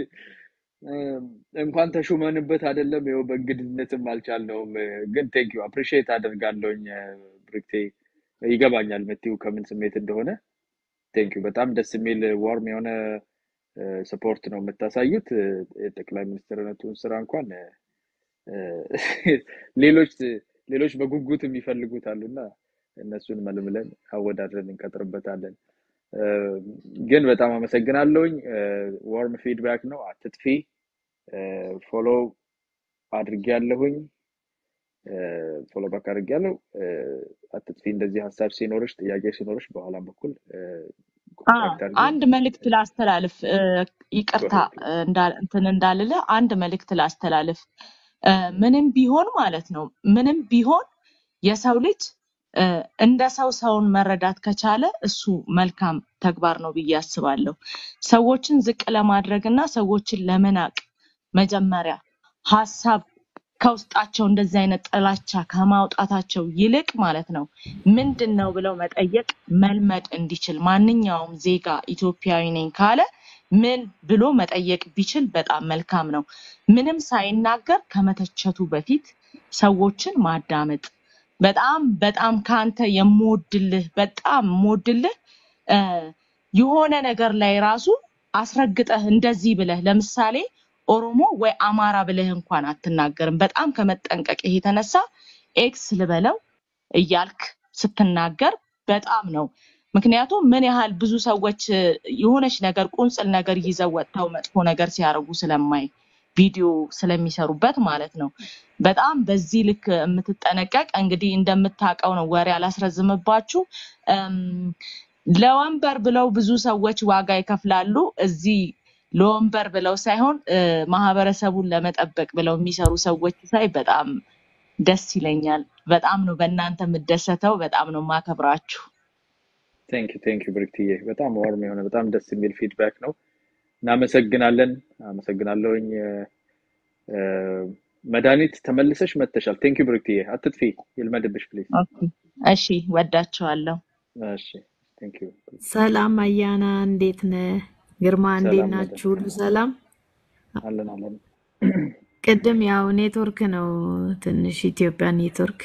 እም፣ እንኳን ተሹመንበት አይደለም ይኸው በእንግድነትም አልቻልነውም። ግን ቴንክ ዩ አፕሪሺየት አደርጋለሁኝ ብርክቴ። ይገባኛል የምትይው ከምን ስሜት እንደሆነ። ቴንክ ዩ በጣም ደስ የሚል ዋርም የሆነ ሰፖርት ነው የምታሳዩት። እ፣ የጠቅላይ ሚኒስትርነቱን ስራ እንኳን እ፣ ሌሎች ሌሎች በጉጉት የሚፈልጉት አሉና እነሱን መልምለን አወዳድረን እንቀጥርበታለን። እ፣ ግን በጣም አመሰግናለሁኝ። ዋርም ፊድባክ ነው። አትጥፊ። ፎሎ አድርጌያለሁኝ። ፎሎ ባክ አድርጌያለሁ። እ፣ አትጥፊ። እንደዚህ ሀሳብ ሲኖርሽ፣ ጥያቄ ሲኖርሽ በኋላም በኩል አ ኮንታክት አድርጊ። አንድ መልእክት ላስተላልፍ። እ፣ ይቅርታ ጎሄድ እ፣ እንዳ- እንትን እንዳልልህ አንድ መልእክት ላስተላልፍ። እ፣ ምንም ቢሆን ማለት ነው ምንም ቢሆን የሰው ልጅ እ፣ እንደ ሰው ሰውን መረዳት ከቻለ እሱ መልካም ተግባር ነው ብዬ አስባለሁ። ሰዎችን ዝቅ ለማድረግ እና ሰዎችን ለመናቅ መጀመሪያ ሀሳብ ከውስጣቸው እንደዚህ አይነት ጥላቻ ከማውጣታቸው ይልቅ ማለት ነው ምንድን ነው ብለው መጠየቅ መልመድ እንዲችል ማንኛውም ዜጋ ኢትዮጵያዊ ነኝ ካለ ምን ብሎ መጠየቅ ቢችል በጣም መልካም ነው። ምንም ሳይናገር ከመተቸቱ በፊት ሰዎችን ማዳመጥ በጣም በጣም ከአንተ የምወድልህ በጣም የምወድልህ እ፣ የሆነ ነገር ላይ ራሱ አስረግጠህ እንደዚህ ብለህ ለምሳሌ ኦሮሞ ወይ አማራ ብለህ እንኳን አትናገርም። በጣም ከመጠንቀቅህ የተነሳ ኤክስ ልበለው እያልክ ስትናገር በጣም ነው። ምክንያቱም ምን ያህል ብዙ ሰዎች እ፣ የሆነች ነገር ቁንጽል ነገር ይዘው ወጥተው መጥፎ ነገር ሲያደርጉ ስለማይ ቪዲዮ ስለሚሰሩበት ማለት ነው። በጣም በዚህ ልክ የምትጠነቀቅ እንግዲህ እንደምታውቀው ነው። ወሬ አላስረዝምባችሁ። እም፣ ለወንበር ብለው ብዙ ሰዎች ዋጋ ይከፍላሉ። እዚህ ለወንበር ብለው ሳይሆን እ፣ ማህበረሰቡን ለመጠበቅ ብለው የሚሰሩ ሰዎች ሳይ በጣም ደስ ይለኛል። በጣም ነው በእናንተ የምደሰተው። በጣም ነው የማከብራችሁ። ቴንክ ዩ ቴንክ ዩ ብርክትዬ፣ በጣም ዋርም የሆነ በጣም ደስ የሚል ፊድባክ ነው። እናመሰግናለን። አመሰግናለሁኝ። እ፣ መድኃኒት ተመልሰሽ መጥተሻል። ቴንክ ዩ ብርክትዬ፣ አትጥፊ፣ ይልመድብሽ ፕሊዝ። ኦኬ፣ እሺ፣ ወዳቸዋለሁ። እሺ ቴንክ ዩ። ሰላም አያና፣ እንዴት ነህ? ግርማ እንዴት ሰላም መድኃኒት ናችሁ? ሁሉ ሰላም? አለን አለን። ቅድም ያው ኔትወርክ ነው ትንሽ ኢትዮጵያ ኔትወርክ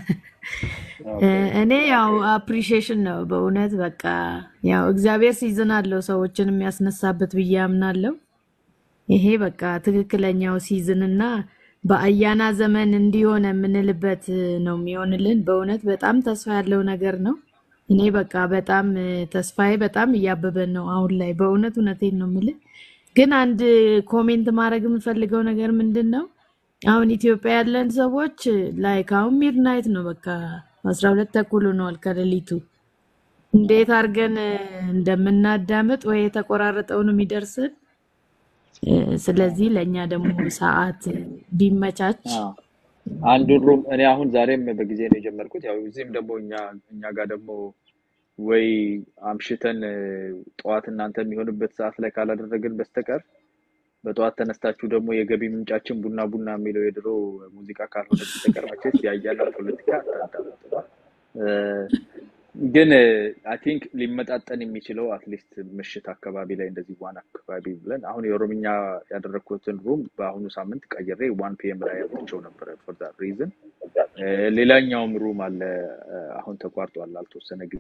ኦኬ እኔ ያው አፕሪሺዬሽን ነው በእውነት በቃ ያው እግዚአብሔር ሲዝን አለው ሰዎችን የሚያስነሳበት ብዬ አምናለሁ። ይሄ በቃ ትክክለኛው ሲዝን እና በአያና ዘመን እንዲሆነ የምንልበት ነው የሚሆንልን። በእውነት በጣም ተስፋ ያለው ነገር ነው። እኔ በቃ በጣም ተስፋዬ በጣም እያበበን ነው አሁን ላይ በእውነት እውነቴን ነው የምልህ። ግን አንድ ኮሜንት ማድረግ የምፈልገው ነገር ምንድን ነው አሁን ኢትዮጵያ ያለን ሰዎች ላይክ አሁን ሚድናይት ነው በቃ አስራ ሁለት ተኩል ሆነዋል ከሌሊቱ። እንዴት አድርገን እንደምናዳምጥ ወይ የተቆራረጠውን የሚደርስን እ፣ ስለዚህ ለእኛ ደግሞ ሰዓት ቢመቻች አዎ አንዱን ሩም እኔ አሁን ዛሬም በጊዜ ነው የጀመርኩት። ያው እዚህም ደግሞ እኛ እኛ ጋር ደግሞ ወይ አምሽተን እ፣ ጠዋት እናንተ የሚሆንበት ሰዓት ላይ ካላደረግን በስተቀር በጠዋት ተነስታችሁ ደግሞ የገቢ ምንጫችን ቡና ቡና የሚለው የድሮ ሙዚቃ ካልሆነ በስተቀር መቼስ ያያና ፖለቲካ አታዳምጡ። እ፣ ግን አይ ቲንክ ሊመጣጠን የሚችለው አትሊስት ምሽት አካባቢ ላይ እንደዚህ ዋን አካባቢ ብለን አሁን የኦሮምኛ ያደረግኩትን ሩም በአሁኑ ሳምንት ቀይሬ ዋን ፒኤም ላይ ያመቸው ነበረ ፎር ዛት ሪዝን። ሌላኛውም ሩም አለ እ፣ አሁን ተቋርጧል ላልተወሰነ ጊዜ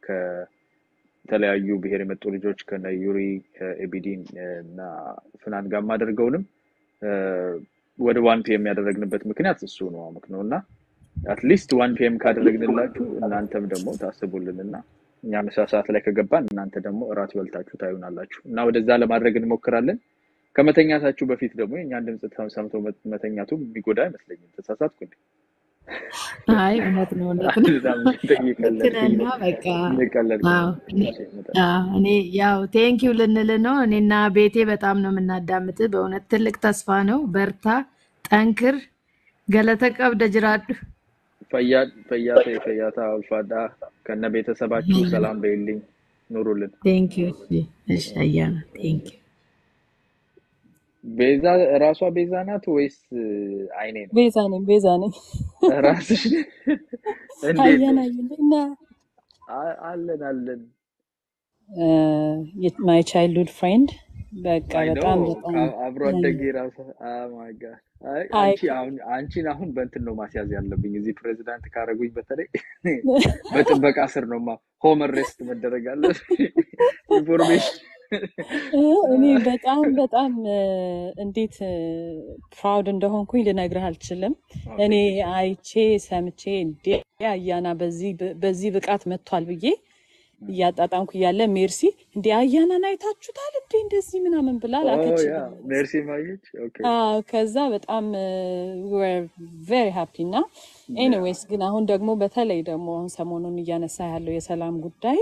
ከተለያዩ ብሔር የመጡ ልጆች ከነ ዩሪ ኤቢዲን እና ፍናን ጋር የማደርገውንም እ፣ ወደ ዋን ፒኤም ያደረግንበት ምክንያት እሱ ነው አመክ ነው እና አትሊስት ዋን ፒኤም ካደረግንላችሁ እናንተም ደግሞ ታስቡልን እና እኛ ምሳ ሰዓት ላይ ከገባን እናንተ ደግሞ እራት በልታችሁ ታዩናላችሁ እና ወደዛ ለማድረግ እንሞክራለን። ከመተኛታችሁ በፊት ደግሞ የእኛን ድምፅ ተም- ሰምቶ መ- መተኛቱ የሚጎዳ አይመስለኝም። ተሳሳትኩ እንዴ? አይ እውነት ነው እውነት ነው በጣም ልክ እየቀለድኩኝ ነህና ነው በቃ እየቀለድኩ አዎ ነው። እኔ እሺ፣ በጣም አዎ፣ እኔ ያው ቴንኪው ልንል ነው። እኔና ቤቴ በጣም ነው የምናዳምጥ። በእውነት ትልቅ ተስፋ ነው። በርታ፣ ጠንክር፣ ገለተ ቀብደ ጅራዱ ፈያ ፈያታ የፈያታ አልፋዳ ከነ ቤተሰባችሁ ሰላም በይልኝ፣ ኑሩልን። ቴንኪው። እሺ አያና ቴንኪው። ቤዛ ራሷ ቤዛ ናት ወይስ አይኔ ነው? ቤዛ ነኝ ቤዛ ነኝ። ራስሽ እንዴት አየን ነሽ? አየን እና አ- አለን አለን። ማይ ቻይልድሁድ ፍሬንድ በቃ አይ ኖ በጣም በጣም አብሮ አደጌ ራሱ ማይ ጋድ አይ አንቺ አሁን አንቺን አሁን በእንትን ነው ማስያዝ ያለብኝ። እዚህ ፕሬዚዳንት ካረጉኝ በተለይ በጥበቃ ስር ነው ማ ሆም ሬስት መደረግ አለ ኢንፎርሜሽን እኔ በጣም በጣም እ፣ እንዴት ፕራውድ እንደሆንኩኝ ልነግርህ አልችልም። እኔ አይቼ ሰምቼ እንዴ አያና በዚህ ብ- በዚህ ብቃት መጥቷል ብዬ እያጣጣምኩ እያለ ሜርሲ እንዴ አያናን አይታችሁታል እንዴ እንደዚህ ምናምን ብላ ኦ ያ ላከችልኝ። ሜርሲ ማየች ኦኬ አዎ ከዛ በጣም ቬሪ ሃፒ እና ያ ኤኒዌይስ ግን አሁን ደግሞ በተለይ ደግሞ አሁን ሰሞኑን እያነሳ ያለው የሰላም ጉዳይ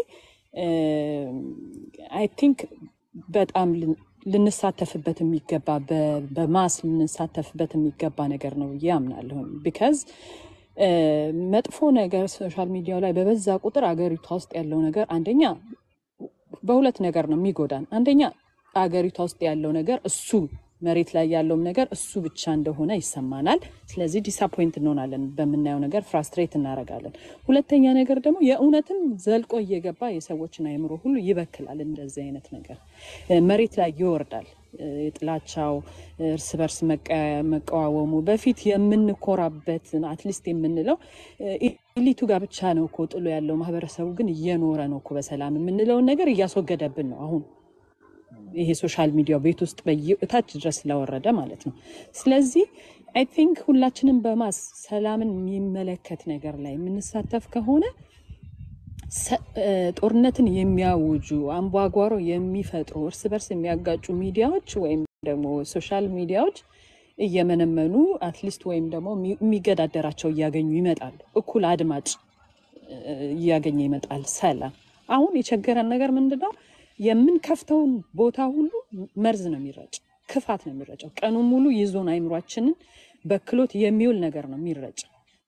አይ ቲንክ በጣም ልን- ልንሳተፍበት የሚገባ በ- በማስ ልንሳተፍበት የሚገባ ነገር ነው ብዬ አምናለሁ። ቢካዝ መጥፎ ነገር ሶሻል ሚዲያው ላይ በበዛ ቁጥር አገሪቷ ውስጥ ያለው ነገር አንደኛ በሁለት ነገር ነው የሚጎዳን። አንደኛ አገሪቷ ውስጥ ያለው ነገር እሱ መሬት ላይ ያለውም ነገር እሱ ብቻ እንደሆነ ይሰማናል። ስለዚህ ዲስአፖይንት እንሆናለን፣ በምናየው ነገር ፍራስትሬት እናደርጋለን። ሁለተኛ ነገር ደግሞ የእውነትም ዘልቆ እየገባ የሰዎችን አእምሮ ሁሉ ይበክላል። እንደዚህ አይነት ነገር እ፣ መሬት ላይ ይወርዳል። እ፣ የጥላቻው እርስ በርስ መቀ- መቀዋወሙ በፊት የምንኮራበት አትሊስት የምንለው እ፣ ኢሊቱ ጋር ብቻ ነው እኮ ጥሎ ያለው ማህበረሰቡ ግን እየኖረ ነው እኮ በሰላም የምንለውን ነገር እያስወገደብን ነው አሁን ይሄ ሶሻል ሚዲያው ቤት ውስጥ በየእታች ድረስ ስለወረደ ማለት ነው። ስለዚህ አይ ቲንክ ሁላችንም በማስ ሰላምን የሚመለከት ነገር ላይ የምንሳተፍ ከሆነ ሰ- እ፣ ጦርነትን የሚያውጁ አምባጓሮ የሚፈጥሩ እርስ በርስ የሚያጋጩ ሚዲያዎች ወይም ደግሞ ሶሻል ሚዲያዎች እየመነመኑ አትሊስት ወይም ደግሞ የሚ- የሚገዳደራቸው እያገኙ ይመጣሉ። እኩል አድማጭ እ፣ እያገኘ ይመጣል። ሰላም አሁን የቸገረን ነገር ምንድን ነው? የምንከፍተውን ቦታ ሁሉ መርዝ ነው የሚረጭ፣ ክፋት ነው የሚረጨው። ቀኑን ሙሉ ይዞን አይምሯችንን በክሎት የሚውል ነገር ነው የሚረጭ።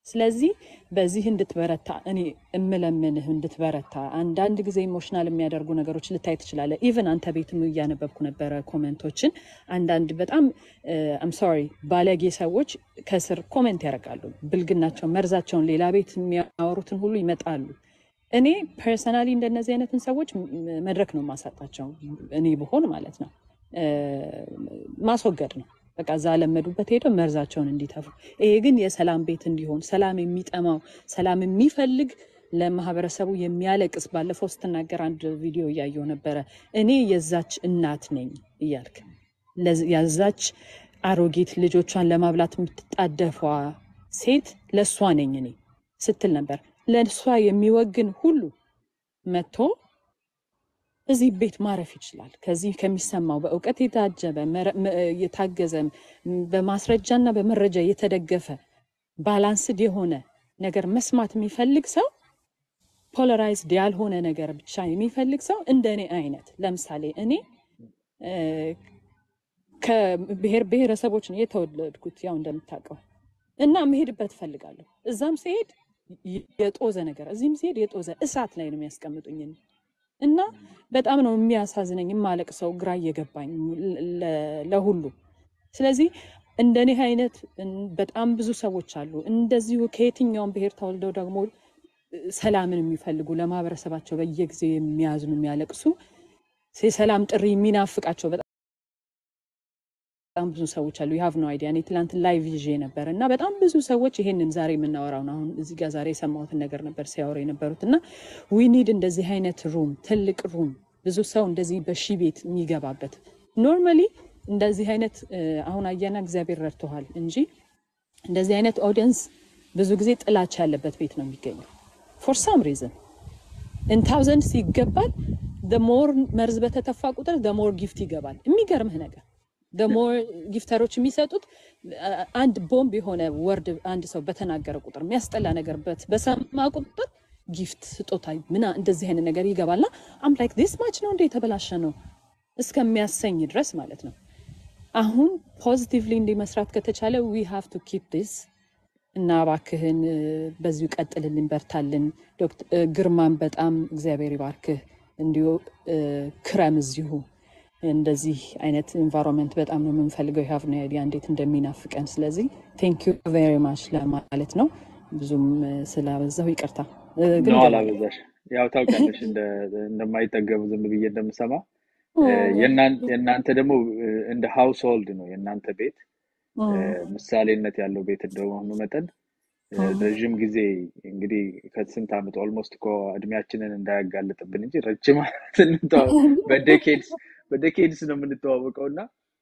ስለዚህ በዚህ እንድትበረታ እኔ እምለምንህ እንድትበረታ። አንዳንድ ጊዜ ኢሞሽናል የሚያደርጉ ነገሮች ልታይ ትችላለህ። ኢቨን አንተ ቤትም እያነበብኩ ነበረ ኮሜንቶችን። አንዳንድ በጣም አም ሶሪ ባለጌ ሰዎች ከስር ኮሜንት ያደርጋሉ። ብልግናቸውን፣ መርዛቸውን ሌላ ቤት የሚያወሩትን ሁሉ ይመጣሉ። እኔ ፐርሰናሊ እንደነዚህ አይነትን ሰዎች ም- መድረክ ነው የማሳጣቸው። እኔ ብሆን ማለት ነው እ፣ ማስወገድ ነው በቃ እዛ ለመዱበት ሄደው መርዛቸውን እንዲተፉ። ይሄ ግን የሰላም ቤት እንዲሆን ሰላም የሚጠማው ሰላም የሚፈልግ ለማህበረሰቡ የሚያለቅስ ባለፈው ስትናገር አንድ ቪዲዮ እያየው ነበረ። እኔ የዛች እናት ነኝ እያልክ ለዝ- የዛች አሮጊት ልጆቿን ለማብላት የምትጣደፏ ሴት ለእሷ ነኝ እኔ ስትል ነበር። ለእሷ የሚወግን ሁሉ መጥቶ እዚህ ቤት ማረፍ ይችላል። ከዚህ ከሚሰማው በእውቀት የታጀበ መረ- መ- የታገዘ ም- በማስረጃና በመረጃ የተደገፈ ባላንስድ የሆነ ነገር መስማት የሚፈልግ ሰው ፖለራይዝድ ያልሆነ ነገር ብቻ የሚፈልግ ሰው እንደ እኔ አይነት ለምሳሌ እኔ እ፣ ከብሔር ብሔረሰቦች ነው የተወለድኩት ያው እንደምታውቀው እና መሄድበት እፈልጋለሁ። እዛም ሲሄድ የጦዘ ነገር እዚህም ሲሄድ የጦዘ እሳት ላይ ነው የሚያስቀምጡኝ እኔ። እና በጣም ነው የሚያሳዝነኝ፣ የማለቅሰው ግራ እየገባኝ ለ- ለሁሉ። ስለዚህ እንደኔ አይነት እን- በጣም ብዙ ሰዎች አሉ እንደዚሁ ከየትኛውም ብሔር ተወልደው ደግሞ ሰላምን የሚፈልጉ ለማህበረሰባቸው በየጊዜው የሚያዝኑ የሚያለቅሱ የሰላም ጥሪ የሚናፍቃቸው በጣም ብዙ ሰዎች አሉ። ዩ ሃቭ ኖ አይዲያ። እኔ ትላንት ላይቭ ይዤ ነበር እና በጣም ብዙ ሰዎች ይሄንን ዛሬ የምናወራውን አሁን እዚህ ጋር ዛሬ የሰማሁትን ነገር ነበር ሲያወሩ የነበሩት እና ዊ ኒድ እንደዚህ አይነት ሩም፣ ትልቅ ሩም፣ ብዙ ሰው እንደዚህ በሺ ቤት የሚገባበት ኖርማሊ እንደዚህ አይነት እ፣ አሁን አየና እግዚአብሔር ረድቶሃል እንጂ እንደዚህ አይነት ኦዲየንስ ብዙ ጊዜ ጥላቻ ያለበት ቤት ነው የሚገኘው ፎር ሳም ሪዝን ኢን ታውዘንድስ ይገባል። ደሞር መርዝ በተተፋ ቁጥር ደሞር ጊፍት ይገባል። የሚገርምህ ነገር ደሞር ጊፍተሮች የሚሰጡት አ- አንድ ቦምብ የሆነ ወርድ አንድ ሰው በተናገረ ቁጥር የሚያስጠላ ነገር በት- በሰማ ቁጥር ጊፍት ስጦታ ምና እንደዚህ አይነት ነገር ይገባልና አም ላይክ ዲስ ማች ነው እንደ የተበላሸ ነው እስከሚያሰኝ ድረስ ማለት ነው። አሁን ፖዚቲቭሊ እንዲህ መስራት ከተቻለ ዊ ሃቭ ቱ ኪፕ ዲስ እና እባክህን እ፣ በዚሁ ቀጥልልን፣ በርታልን። ዶክተር እ፣ ግርማን በጣም እግዚአብሔር ይባርክህ። እንዲሁ እ፣ ክረም እዚሁ እንደዚህ አይነት ኢንቫይሮንመንት በጣም ነው የምንፈልገው። የሀቭ ነው አይዲያ እንዴት እንደሚናፍቀን። ስለዚህ ቴንክ ዩ ቬሪ ማች ለማለት ነው። ብዙም እ፣ ስላበዛሁ ይቅርታ እ፣ ግን ነው እገባለሁ። አላበዛሽ። ያው ታውቂያለሽ እንደ- እንደማይጠገቡ ዝም ብዬ እንደምሰማ እ፣ የእናን- የእናንተ ደግሞ እ፣ እንደ ሃውስ ሆልድ ነው የእናንተ ቤት እ፣ ምሳሌነት ያለው ቤት እንደመሆኑ መጠን እ፣ ረዥም ጊዜ እንግዲህ ከስንት ዓመት ኦልሞስት እኮ እድሜያችንን እንዳያጋልጥብን እንጂ ረጅም ዓመት እንተዋ- በዴኬድስ በዴኬድስ ነው የምንተዋወቀው እና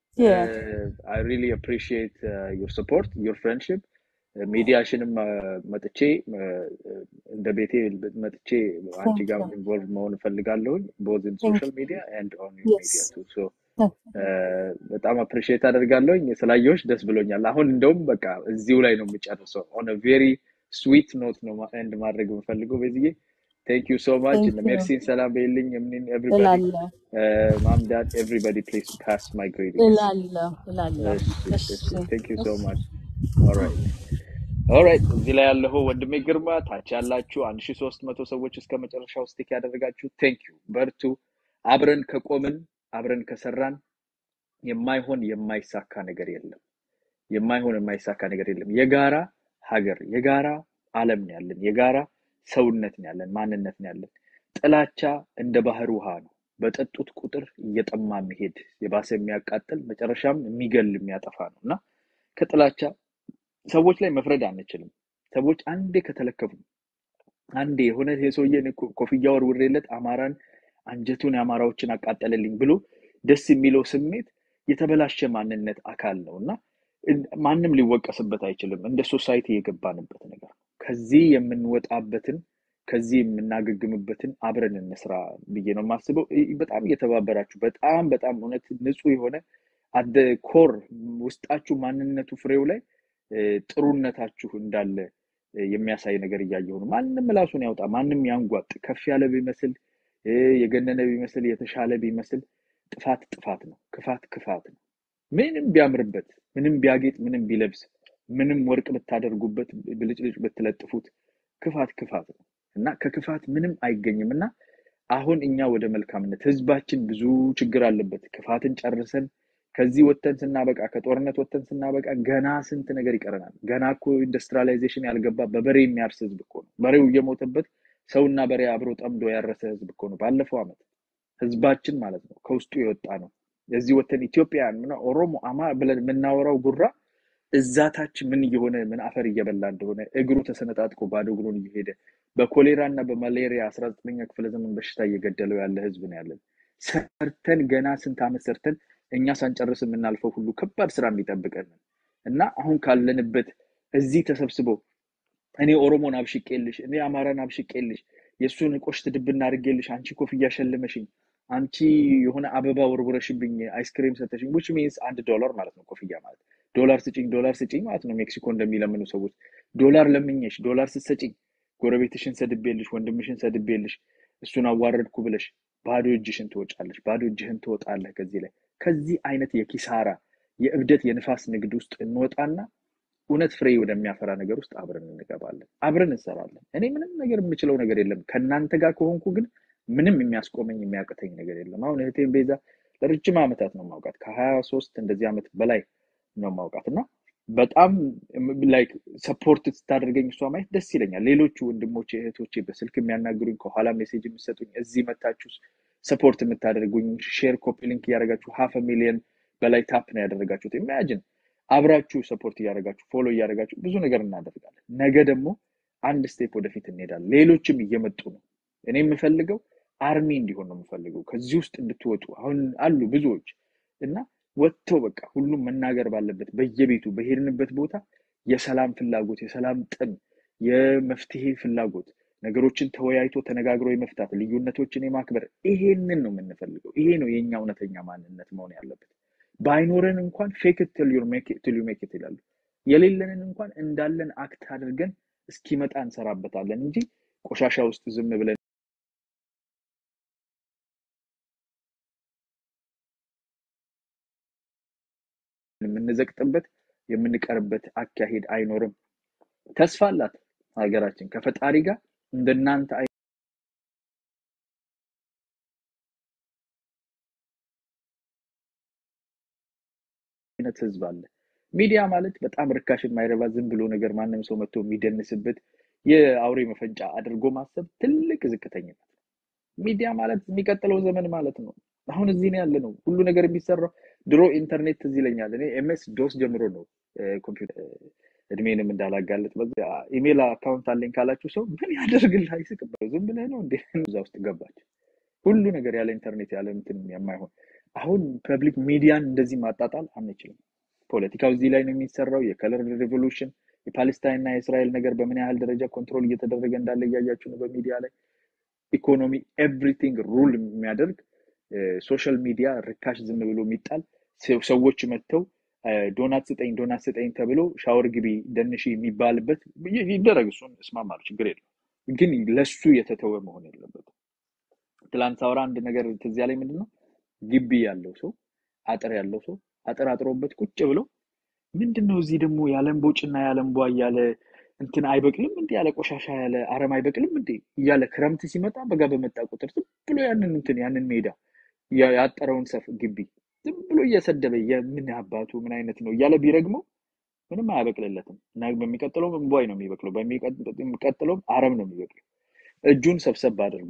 አይ ሪሊ አፕሪሺየት ዩር ሰፖርት ዩር ፍሬንድሽፕ ሚዲያሽንም መጥቼ እ፣ እንደ ቤቴ መጥቼ አንቺ ጋር ኢንቮልቭ መሆን እፈልጋለሁኝ ቦዝ ኢን ሶሻል ሚዲያ ኤንድ ኦን ዩር ሚዲያ ቱ ሶ በጣም አፕሪሺየት አደርጋለሁኝ። ስላየሁሽ ደስ ብሎኛል። አሁን እንደውም በቃ እዚሁ ላይ ነው የምጨርሰው። ኦን ቬሪ ስዊት ኖት ነው ኤንድ ማድረግ የምፈልገው። በዚህ ቴንክ ዩ ሶ ማች ቴንክ ዩ ሜርሲን ሰላም በይልኝ። ምንን ኤቭሪባዲ እላለሁ ማምዳድ ኤቭሪባዲ ፕሊዝ ፓስ ማይ ግሬቲንግስ። እላለሁ እላለሁ። እሺ እሺ እሺ ቴንክ ዩ ሶ እሺ ማች ኦልራይት ኦልራይት እዚህ ላይ ያለኸው ወንድሜ ግርማ፣ ታች ያላችሁ አንድ ሺ ሶስት መቶ ሰዎች እስከ መጨረሻው ስቲክ ያደረጋችሁ ቴንክ ዩ በርቱ። አብረን ከቆምን አብረን ከሰራን የማይሆን የማይሳካ ነገር የለም። የማይሆን የማይሳካ ነገር የለም። የጋራ ሀገር፣ የጋራ ዓለም ነው ያለን፣ የጋራ ሰውነት ነው ያለን፣ ማንነት ነው ያለን። ጥላቻ እንደ ባህር ውሃ ነው። በጠጡት ቁጥር እየጠማ የሚሄድ የባሰ የሚያቃጥል መጨረሻም የሚገል የሚያጠፋ ነው እና ከጥላቻ ሰዎች ላይ መፍረድ አንችልም። ሰዎች አንዴ ከተለከፉ አንዴ የሆነ የሰውዬ ኮፍያ ወርውሬለት አማራን አንጀቱን የአማራዎችን አቃጠለልኝ ብሎ ደስ የሚለው ስሜት የተበላሸ ማንነት አካል ነው እና ማንም ሊወቀስበት አይችልም። እንደ ሶሳይቲ የገባንበት ነገር ነው። ከዚህ የምንወጣበትን ከዚህ የምናገግምበትን አብረን እንስራ ብዬ ነው የማስበው። በጣም እየተባበራችሁ በጣም በጣም እውነት ንጹህ የሆነ አደ ኮር ውስጣችሁ ማንነቱ ፍሬው ላይ ጥሩነታችሁ እንዳለ የሚያሳይ ነገር እያየሁ ነው። ማንም ራሱን ያውጣ፣ ማንም ያንጓጥ፣ ከፍ ያለ ቢመስል የገነነ ቢመስል የተሻለ ቢመስል ጥፋት ጥፋት ነው። ክፋት ክፋት ነው። ምንም ቢያምርበት፣ ምንም ቢያጌጥ፣ ምንም ቢለብስ ምንም ወርቅ ብታደርጉበት ብልጭልጭ ብትለጥፉት ክፋት ክፋት ነው እና ከክፋት ምንም አይገኝም እና አሁን እኛ ወደ መልካምነት ህዝባችን ብዙ ችግር አለበት። ክፋትን ጨርሰን ከዚህ ወጥተን ስናበቃ ከጦርነት ወጥተን ስናበቃ ገና ስንት ነገር ይቀረናል። ገና እኮ ኢንዱስትሪያላይዜሽን ያልገባ በበሬ የሚያርስ ህዝብ እኮ ነው። በሬው እየሞተበት ሰውና በሬ አብሮ ጠምዶ ያረሰ ህዝብ እኮ ነው። ባለፈው ዓመት ህዝባችን ማለት ነው ከውስጡ የወጣ ነው። እዚህ ወጥተን ኢትዮጵያን ምና ኦሮሞ አማ ብለን የምናወራው ጉራ እዛ ታች ምን እየሆነ ምን አፈር እየበላ እንደሆነ እግሩ ተሰነጣጥቆ ባዶ እግሩን እየሄደ በኮሌራ እና በማሌሪያ አስራ ዘጠነኛ ክፍለ ዘመን በሽታ እየገደለው ያለ ህዝብ ነው ያለን። ሰርተን ገና ስንት ዓመት ሰርተን እኛ ሳንጨርስ የምናልፈው ሁሉ ከባድ ስራ የሚጠብቀን ነው እና አሁን ካለንበት እዚህ ተሰብስበው እኔ ኦሮሞን አብሽቄልሽ፣ እኔ አማራን አብሽቄልሽ፣ የእሱን ቆሽት ድብና አድርጌልሽ፣ አንቺ ኮፍያ ሸልመሽኝ፣ አንቺ የሆነ አበባ ወርውረሽብኝ፣ አይስክሬም ሰተሽኝ፣ ዊች ሚንስ አንድ ዶላር ማለት ነው። ኮፍያ ማለት ዶላር ስጭኝ፣ ዶላር ስጭኝ ማለት ነው። ሜክሲኮ እንደሚለምኑ ሰዎች ዶላር ለምኘሽ፣ ዶላር ስትሰጭኝ፣ ጎረቤትሽን ሰድቤልሽ፣ ወንድምሽን ሰድቤልሽ፣ እሱን አዋረድኩ ብለሽ ባዶ እጅሽን ትወጫለሽ፣ ባዶ እጅህን ትወጣለህ። ከዚህ ላይ ከዚህ አይነት የኪሳራ የእብደት የንፋስ ንግድ ውስጥ እንወጣና እውነት ፍሬ ወደሚያፈራ ነገር ውስጥ አብረን እንገባለን፣ አብረን እንሰራለን። እኔ ምንም ነገር የምችለው ነገር የለም። ከእናንተ ጋር ከሆንኩ ግን ምንም የሚያስቆመኝ የሚያቅተኝ ነገር የለም። አሁን እህቴን ቤዛ ለረጅም ዓመታት ነው ማውቃት፣ ከሀያ ሶስት እንደዚህ ዓመት በላይ ነው ማውቃት እና በጣም ላይክ ሰፖርት ስታደርገኝ እሷ ማየት ደስ ይለኛል። ሌሎቹ ወንድሞቼ እህቶቼ በስልክ የሚያናግሩኝ ከኋላ ሜሴጅ የምሰጡኝ እዚህ መታችሁ ሰፖርት የምታደርጉኝ ሼር ኮፒ ሊንክ እያደረጋችሁ ሀፍ ሚሊየን በላይ ታፕ ነው ያደረጋችሁት። ኢማጂን አብራችሁ ሰፖርት እያደረጋችሁ ፎሎ እያደረጋችሁ ብዙ ነገር እናደርጋለን። ነገ ደግሞ አንድ ስቴፕ ወደፊት እንሄዳለን። ሌሎችም እየመጡ ነው። እኔ የምፈልገው አርሚ እንዲሆን ነው የምፈልገው። ከዚህ ውስጥ እንድትወጡ አሁን አሉ ብዙዎች እና ወጥተው በቃ ሁሉም መናገር ባለበት በየቤቱ በሄድንበት ቦታ የሰላም ፍላጎት፣ የሰላም ጥም፣ የመፍትሄ ፍላጎት ነገሮችን ተወያይቶ ተነጋግሮ የመፍታት ልዩነቶችን የማክበር ይሄንን ነው የምንፈልገው። ይሄ ነው የኛ እውነተኛ ማንነት መሆን ያለበት። ባይኖረን እንኳን ፌክ ትል ዩ ሜክ ኢት ይላሉ። የሌለንን እንኳን እንዳለን አክት አድርገን እስኪመጣ እንሰራበታለን እንጂ ቆሻሻ ውስጥ ዝም ብለን የምንዘቅጥበት የምንቀርበት አካሄድ አይኖርም። ተስፋ አላት ሀገራችን ከፈጣሪ ጋር እንደናንተ አይነት ህዝብ አለ። ሚዲያ ማለት በጣም ርካሽ የማይረባ ዝም ብሎ ነገር ማንም ሰው መጥቶ የሚደንስበት የአውሬ መፈንጫ አድርጎ ማሰብ ትልቅ ዝቅተኝነት ነው። ሚዲያ ማለት የሚቀጥለው ዘመን ማለት ነው። አሁን እዚህ ነው ያለ ነው ሁሉ ነገር የሚሰራው። ድሮ ኢንተርኔት ትዝ ይለኛል። እኔ ኤምኤስ ዶስ ጀምሮ ነው ኮምፒውተር እድሜንም እንዳላጋለጥ በዚያ ኢሜል አካውንት አለኝ ካላችሁ ሰው ምን ያደርግልህ አይስቅበት። ዝም ብለህ ነው እንዴ? እዛ ውስጥ ገባች። ሁሉ ነገር ያለ ኢንተርኔት ያለ እንትን የማይሆን አሁን ፐብሊክ ሚዲያን እንደዚህ ማጣጣል አንችልም። ፖለቲካው እዚህ ላይ ነው የሚሰራው። የከለር ሬቮሉሽን የፓሌስታይን እና የእስራኤል ነገር በምን ያህል ደረጃ ኮንትሮል እየተደረገ እንዳለ እያያችሁ ነው በሚዲያ ላይ። ኢኮኖሚ ኤቭሪቲንግ ሩል የሚያደርግ ሶሻል ሚዲያ ርካሽ ዝም ብሎ የሚጣል ሰዎች መጥተው ዶናት ስጠኝ ዶናት ስጠኝ ተብሎ ሻወር ግቢ ደንሽ የሚባልበት ይደረግ። እሱን እስማማለሁ፣ ችግር የለም። ግን ለሱ የተተወ መሆን የለበትም። ትላንት ሳወራ አንድ ነገር ትዝ ያለኝ ምንድን ነው ግቢ ያለው ሰው አጥር ያለው ሰው አጥር አጥሮበት ቁጭ ብሎ ምንድን ነው እዚህ ደግሞ ያለምቦጭና ያለምቧ እያለ እንትን አይበቅልም እንዴ ያለ ቆሻሻ ያለ አረም አይበቅልም እንዴ እያለ ክረምት ሲመጣ በጋ በመጣ ቁጥር ዝም ብሎ ያንን እንትን ያንን ሜዳ ያጠረውን ሰፍ ግቢ ዝም ብሎ እየሰደበ የምን አባቱ ምን አይነት ነው እያለ ቢረግመው ምንም አያበቅልለትም እና በሚቀጥለውም እንቧይ ነው የሚበቅለው፣ በሚቀጥለውም አረም ነው የሚበቅለው። እጁን ሰብሰብ አድርጎ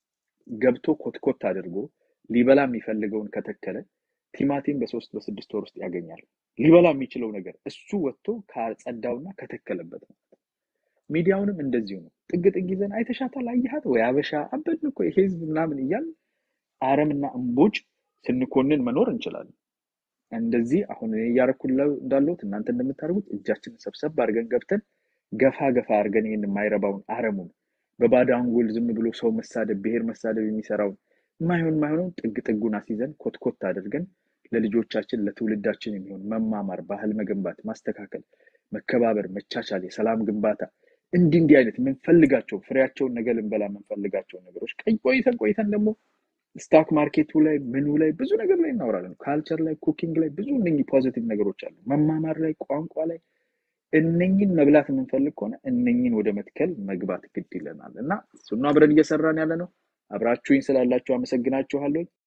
ገብቶ ኮትኮት አድርጎ ሊበላ የሚፈልገውን ከተከለ ቲማቲም በሶስት በስድስት ወር ውስጥ ያገኛል። ሊበላ የሚችለው ነገር እሱ ወጥቶ ካጸዳውና ከተከለበት ነው። ሚዲያውንም እንደዚሁ ነው። ጥግ ጥግ ይዘን አይተሻታል፣ አየሃት ወይ አበሻ አበድን እኮ ይሄ ህዝብ ምናምን እያል አረምና እምቦጭ ስንኮንን መኖር እንችላለን። እንደዚህ አሁን እኔ እያረኩ እንዳለሁት እናንተ እንደምታደርጉት እጃችንን ሰብሰብ አድርገን ገብተን ገፋ ገፋ አድርገን ይህን የማይረባውን አረሙን በባዶ አንጎል ዝም ብሎ ሰው መሳደብ፣ ብሔር መሳደብ የሚሰራውን የማይሆን የማይሆነውን ጥግ ጥጉን አስይዘን ኮትኮት አድርገን ለልጆቻችን ለትውልዳችን የሚሆን መማማር፣ ባህል መገንባት፣ ማስተካከል፣ መከባበር፣ መቻቻል፣ የሰላም ግንባታ እንዲህ እንዲህ አይነት የምንፈልጋቸው ፍሬያቸውን ነገ ልንበላ የምንፈልጋቸውን ነገሮች ቀይ ቆይተን ቆይተን ደግሞ ስታክ ማርኬቱ ላይ ምኑ ላይ ብዙ ነገር ላይ እናወራለን። ካልቸር ላይ፣ ኩኪንግ ላይ ብዙ እነኚህ ፖዚቲቭ ነገሮች አሉ። መማማር ላይ፣ ቋንቋ ላይ እነኝን መብላት የምንፈልግ ከሆነ እነኝን ወደ መትከል መግባት ግድ ይለናል እና እሱን አብረን እየሰራን ያለ ነው። አብራችሁኝ ስላላችሁ አመሰግናችኋለሁ።